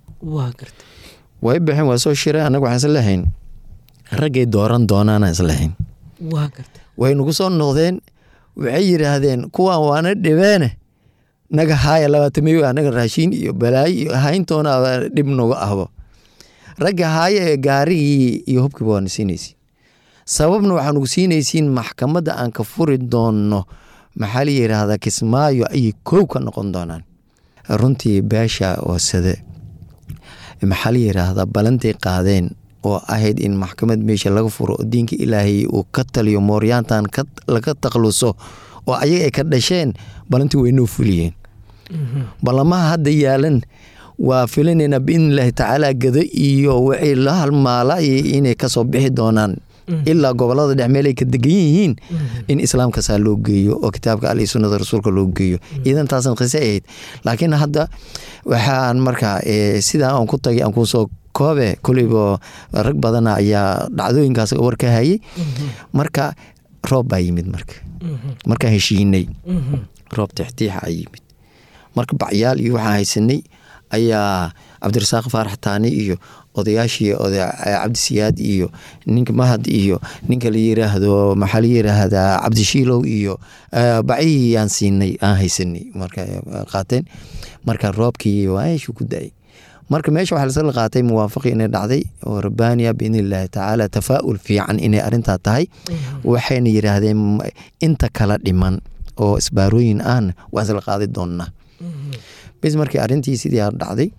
Speaker 4: way baxeen waa soo shireen anaga waxaan islahayn raggay dooran doonaana islahayn way nagu soo noqdeen waxay yidhaahdeen kuwaan waana dhibeene naga haaya labaatamiyo anaga raashiin iyo balaayo iyo hayntoona dhib noga ahbo ragga haaya ee gaarigii iyo hubkiiba waana siinaysiin sababna waxaa nagu siinaysiin maxkamadda aan ka furi doonno maxaa la yidhaahdaa kismaayo ayay koow ka noqon doonaan runtii beesha oosade maxaa la yidhaahdaa balantay qaadeen oo ahayd in maxkamad meesha laga furo oo diinka ilaahay uu ka taliyo mooryaantan laga takluso oo ayaga ay ka dhasheen balantii waynoo fuliyeen ballamaha hadda yaalan waa filinaynaa biidnillaahi tacaala gado iyo waxay la halmaala inay kasoo bixi doonaan ilaa gobolada dhex meel ay ka degan yihiin in islaamkaasaa loo geeyo oo kitaabka al iyo sunnada rasuulka loo geeyo iidan taasan qise ahayd laakiin hadda waxaan markaa sidaa aan ku tagay aan kusoo koobe koleyba rag badana ayaa dhacdooyinkaas war ka hayay marka roob baa yimid marka markaan heshiinay roob tixtiixa a yimid marka bacyaal iyo waxaan haysanay ayaa cabdirasaaq faarax taani iyo odayaashii cabdisiyaad iyo ninka mahad iyo ninka la yiraahdo maxaa la yiraahdaa cabdishiilow iyo bacihii aan siinay aan haysanay marka qaateen marka roobkii waaashu ku da-ay marka meesha waxaa lasla qaatay muwaafaqi inay dhacday oo rabbaaniya biidni illaahi tacaala tafaa'ul fiican inay arintaa tahay waxayna yidhaahdeen inta kala dhiman oo isbaarooyin ahna waa isla qaadi doonnaa bis markii arintii sidii a dhacday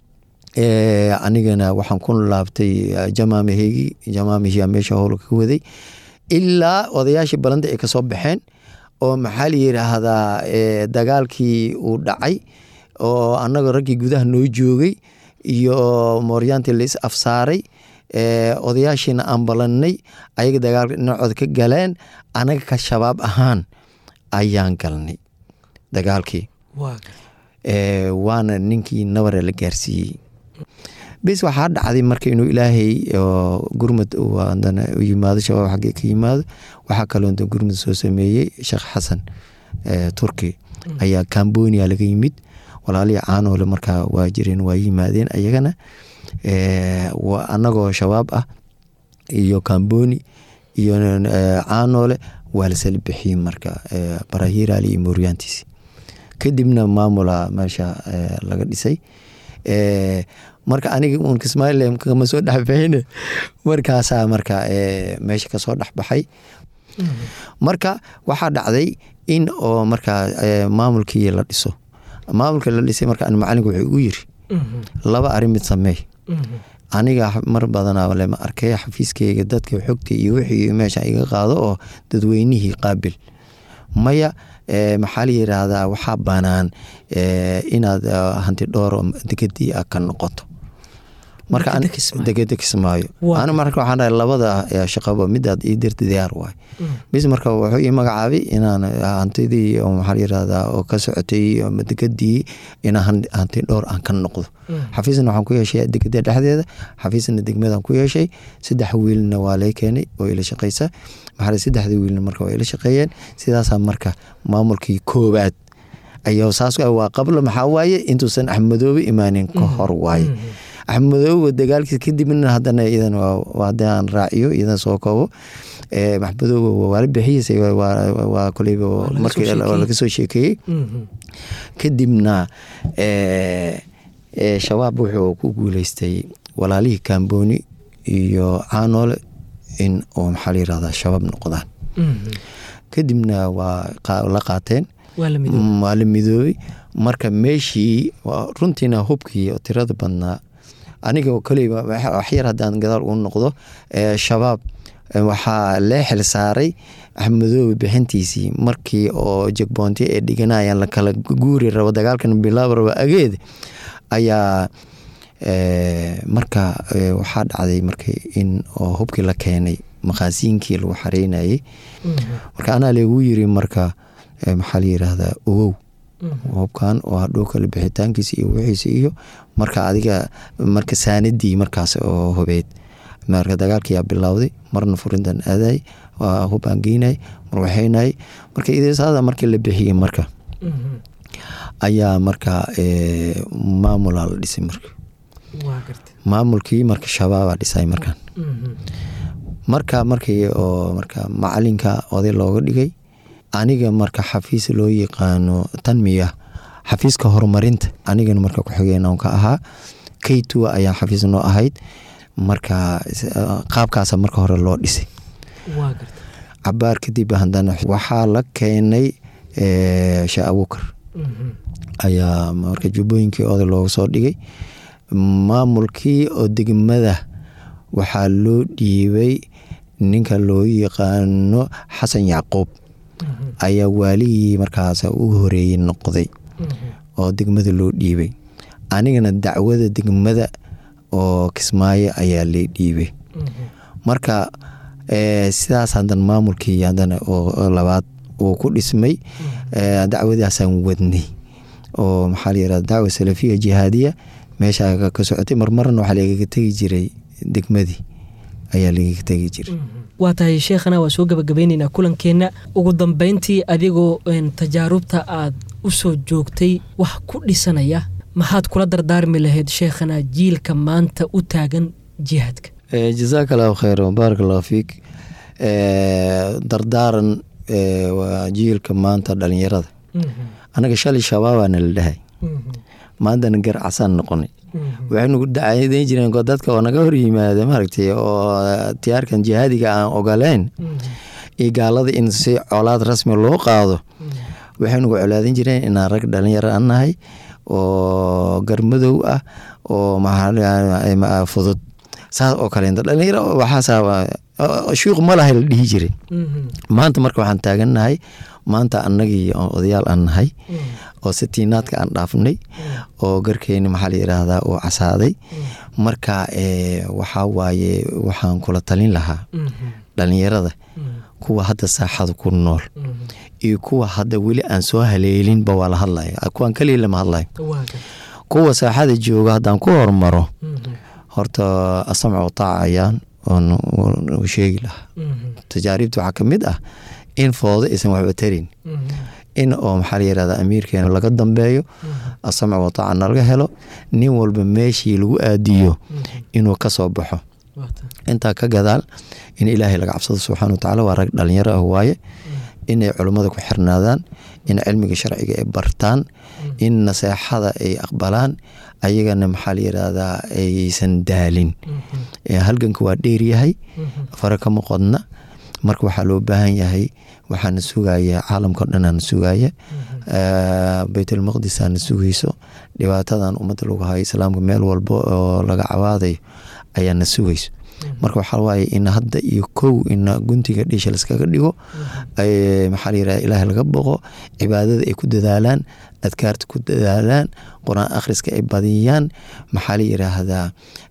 Speaker 4: anigana waxaan ku laabtay jamaamaheygi jamaamihia meesha howla ka waday ilaa odayaashii balanda ay kasoo baxeen oo maxaa la yidhaahdaa dagaalkii uu dhacay oo annaga raggii gudaha noo joogay iyo mooryaantii lais afsaaray odayaashiina aan balannay ayaga dagaalka dhinacooda ka galeen anaga ka shabaab ahaan ayaan galnay dagaalkii waana ninkii nabare la gaarsiiyey bis waxaa dhacday marka inuu ilaahay gurmud adana yimaado shabaab xaggee ka yimaado waxaa kaloo gurmud soo sameeyey sheekh xasan turki ayaa cambonia laga yimid walaalihii caanoole markaa waa jireen waa yimaadeen ayagana anagoo shabaab ah iyo camboni iyo caanoole waa lasala bixiyey marka barahiraali iyo mooryaantiisi kadibna maamula meesha laga dhisay marka aniga uun kismaailan kama soo dhexbaxin markaasaa marka meesha kasoo dhexbaxay marka waxaa dhacday in oo markaa maamulkii la dhiso maamulka la dhisay marka macalinku wuxuu igu yiri laba arrin mid sameey aniga mar badana lema arkay xafiiskeyga dadka xogta iyo wixii meesha iga qaado oo dadweynihii qaabil maya maxaa la yiraahdaa waxaa banaan inaad hanti dhooro degadii a ka noqoto marka degeda kismaayo an marka waxaan dhahay labada shaqaba midaad ii dirta diyaar waay bis marka wuxuu ii magacaabay inaan hantidii maxaa la yirahdaa oo ka socotay degadii inaan hanti dhowr aan ka noqdo xafiisna waxaan ku yeeshay degada dhexdeeda xafiisna degmadaan ku yeeshay saddex wiilna waa lay keenay oo ila shaqeysa maxaa saddexdii wiilna marka waa ila shaqeeyeen sidaasaa marka maamulkii koowaad ayaa saas waa qablo maxaa waaye intuusan axmedoobe imaanin ka hor waaye axmedoobe dagaalkiis kadibna hadana idan hadii aan raaciyo idan soo koobo maxmedoobe waala bixiyeysa waa koleyba markii laga soo sheekeeyey kadibna shabaab wuxuu ku guuleystay walaalihii kamboni iyo caanoole in oo maxaa la yirahdaa shabaab noqdaan kadibna waa la qaateen waa la midoobay marka meeshii runtiina hubkii oo tirada badnaa aniga koleyba waxyar haddaan gadaal uu noqdo shabaab waxaa lee xil saaray axmedoobe bixintiisii markii oo jegboonti ay dhiganayaan la kala guuri rabo dagaalkan bilaab rabo ageed ayaa marka waxaa dhacday marka in oo hubkii la keenay maqaasiinkii lagu xareynayay marka anaa lagu yiri marka maxaa la yiraahdaa ogow hubkan oo hadhow kale bixitaankiisa iyo wixiisa iyo marka adiga marka saanadii markaas oo hubeyd marka dagaalkiyaa bilowday marna furintan aaday hubaan geynay mar waxaynay marka idasaada markii la bixiyey marka ayaa marka maamulaa la dhisay marka maamulkii marka shabaabaa dhisay markan marka markii oo marka macalinka oday looga dhigay aniga marka xafiis loo yaqaano tanmiya xafiiska horumarinta anigana marka ku-xigeen ka ahaa kaytua ayaa xafiis noo ahayd marka qaabkaasa marka hore loo dhisay cabaar kadib hadana waxaa la keenay shee abuukar ayaa marka jubbooyinkii oday looga soo dhigay maamulkii oo degmada waxaa loo dhiibay ninka loo yaqaano xasan yacquub ayaa waaligii markaas u horeeyey noqday oo degmada loo dhiibay anigana dacwada degmada oo kismaayo ayaa lee dhiibay marka sidaas hadan maamulkii hadana oo labaad uu ku dhismay dacwadaasaan wadnay oo maxaa layirahda dacwa salafiya jihaadiya meesha ka socotay marmarna waxaa lagaga tegi jiray degmadii ayaa lagaga tegi jiray
Speaker 3: waa tahay sheekhana waa soo gabagabeyneynaa kulankeenna ugu dambeyntii adigoo tajaarubta aad u soo joogtay wax ku dhisanaya maxaad kula dardaarmi lahayd sheekhana jiilka maanta u taagan jihaadka
Speaker 4: jazaak allahu kheyr baarak allahu fiik dardaaran waa jiilka maanta dhalinyarada anaga shalay shabaabaana la dhahay maantana gar casaan noqonay waxaynu dacadeyn jireen dadka oo naga hor yimaada maaragtay oo tiyaarkan jihaadiga aan ogoleyn iyo gaalada in si colaad rasmi loo qaado waxaynugu colaadin jireen inaan rag dhalinyaro an nahay oo garmadow ah oo fudud saas oo kaleenta dhalinyaro waxaas shuuq ma lahay la dhihi jiray maanta marka waxaan taagannahay maanta annagii odayaal aan nahay oo sitiinaadka aan dhaafnay oo garkeeni maxaa la yiraahdaa uu casaaday marka waxaa waaye waxaan kula talin lahaa dhalinyarada kuwa hadda saaxada ku nool iyo kuwa hadda weli aan soo haleelinba waa la hadlaya kuwaan kaliya lama hadlayo kuwa saaxada jooga haddaan ku hormaro horta asamcu taaca ayaan oon sheegi lahaa tajaaribta waxaa ka mid ah in foodo aysan waxba tarin in oo maxaa la yirahda amiirkeena laga dambeeyo asamc wataaca nalaga helo nin walba meeshii lagu aadiyo inuu ka soo baxo intaa ka gadaal in ilaahay laga cabsado subxana watacaala waa rag dhalinyaro ah waaye inay culummada ku xirnaadaan in cilmiga sharciga ay bartaan in naseexada ay aqbalaan ayagana maxaa la yirahdaa aysan daalin halganka waa dheeryahay fare kama qodna marka waxaa loo baahan yahay waxaana sugaya caalamkao dhanana sugaya baytulmaqdisaana sugayso dhibaatadan ummadda lagu hayo islaamka meel walba oo laga cawaadayo ayaana sugayso marka waxaa waaye in hadda iyo kow in guntiga dhiisha laskaga dhigo maxaa la yirahda ilaahay laga boqo cibaadada ay ku dadaalaan adkaarta ku dadaalaan qur-aan akhriska ay badiyaan maxaa la yiraahdaa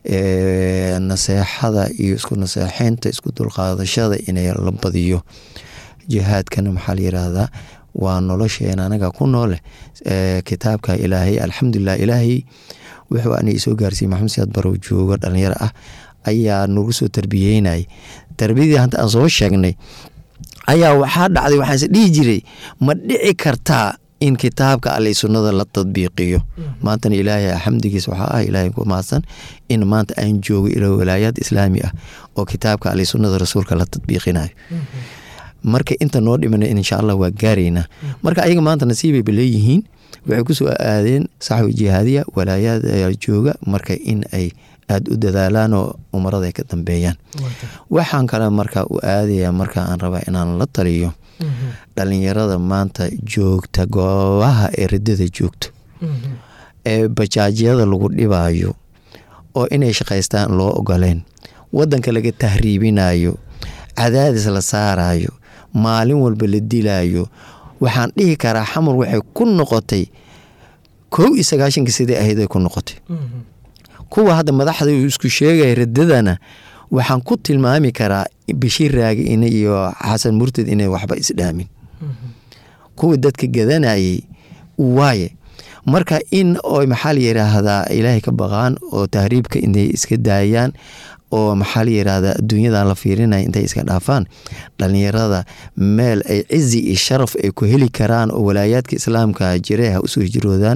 Speaker 4: naseexada iyo isku naseexeynta isku dulqaadashada inay la badiyo jihaadkana maxaa la yiraahdaa waa nolosheena anaga ku noole kitaabka ilaahay alxamdulilah ilaahay wuxuu ana soo gaarsiiyey maxamed siyaad barow joogo dhalinyaro ah ayaa nagu soo tarbiyeynay tarbiyadii hanta aan soo sheegnay ayaa waxaa dhacday waxaan is dhihi jiray ma dhici kartaa in kitaabka alle sunnada la tadbiiqiyo maantana ilaahay xamdigiis waxaa ah ilaahay ku mahadsan in maanta aan joogo ila walaayaad islaami ah oo kitaabka alle sunnada rasuulka la tadbiiqinayo marka inta noo dhimana insha allah waa gaaraynaa marka ayaga maanta nasiibay ba leeyihiin waxay kusoo aadeen saxwi jihaadiya walaayaad jooga marka in ay aada u dadaalaan oo umarada ay ka dambeeyaan waxaan kale marka u aadaya marka aan rabaa inaan la taliyo dhalinyarada maanta joogta goobaha ee ridada joogto ee bajaajyada lagu dhibaayo oo inay shaqaystaan loo ogoleen wadanka laga tahriibinayo cadaadis la saarayo maalin walba la dilayo waxaan dhihi karaa xamar waxay ku noqotay kow iyo sagaashanka sidai ahayd ay ku noqotay kuwa hadda madaxda isku sheegaya radadana waxaan ku tilmaami karaa bashiir raagi in iyo xasan murtad inay waxba isdhaamin kuwa dadka gadanayay waaye marka in oo maxaa la yiraahdaa ilaahay ka baqaan oo tahriibka inay iska daayaan oo maxaa la yiraahdaa adduunyadan la fiirinaya intay iska dhaafaan dhalinyarada meel ay cizi iyo sharaf ay ku heli karaan oo walaayaadka islaamka jire ha usoo hijroodaan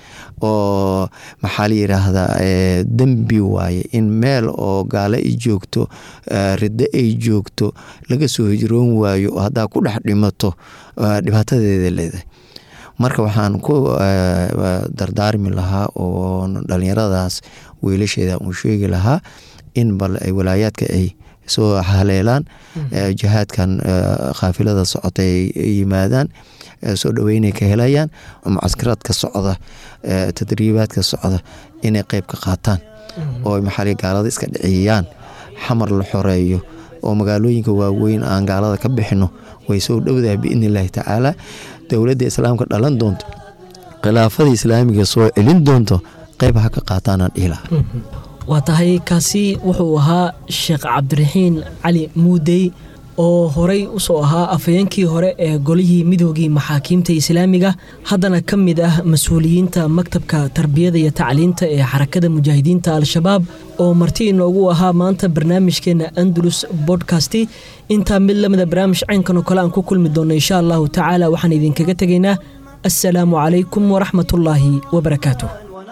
Speaker 4: oo maxaa la yiraahdaa dembi waaye in meel oo gaalo ay joogto riddo ay joogto laga soo hijroon waayo oo haddaa ku dhex dhimato dhibaatadeeda leedahay marka waxaan ku dardaarmi lahaa oo dhalinyaradaas wiilasheeda uu sheegi lahaa in bal ay walaayaadka ay soo haleelaan jihaadkan khaafilada socota ay yimaadaan soo dhaweynay ka helayaan mucaskaraadka socda tadriibaadka socda inay qeyb ka qaataan oo maxaa gaalada iska dhiciyaan xamar la xoreeyo oo magaalooyinka waaweyn aan gaalada ka bixino way soo dhowdahay biidni illaahi tacaala dowladda islaamka dhalan doonto khilaafada islaamiga soo celin doonto qeyb ha ka qaataanaan dhihi lahaa
Speaker 3: waa tahay kaasi wuxuu ahaa sheekh cabdiraxiin cali muudey oo horey usoo ahaa afhayeenkii hore ee golihii midoogii maxaakiimta islaamiga haddana ka mid ah mas-uuliyiinta maktabka tarbiyada iyo tacliinta ee xarakada mujaahidiinta al-shabaab oo marti inoogu ahaa maanta barnaamijkeena andalus bodkasti intaa mid lamida barnaamij caynkan oo kale aan ku kulmi doonno insha allahu tacaala waxaan idinkaga tegaynaa assalaamu calaykum waraxmatullaahi wabarakaatu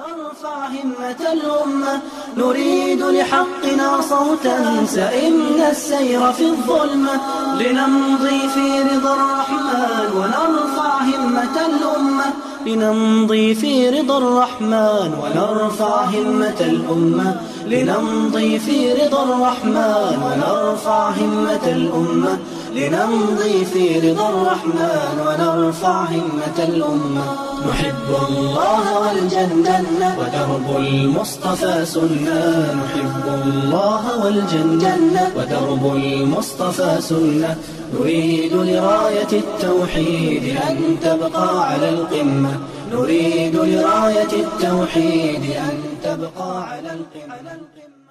Speaker 1: همة الأمة نريد لحقنا صوتا سئمنا السير في الظلمة لنمضي في رضا الرحمن ونرفع همة الأمة لنمضي في رضا الرحمن ونرفع همة الأمة لنمضي في رضا الرحمن ونرفع همة الأمة لنمضي في رضا الرحمن ونرفع همة الأمة نحب الله والجنة ودرب المصطفى سنة نحب الله والجنة ودرب المصطفى سنة نريد لراية التوحيد أن تبقى على القمة نريد لراية التوحيد أن تبقى على القمة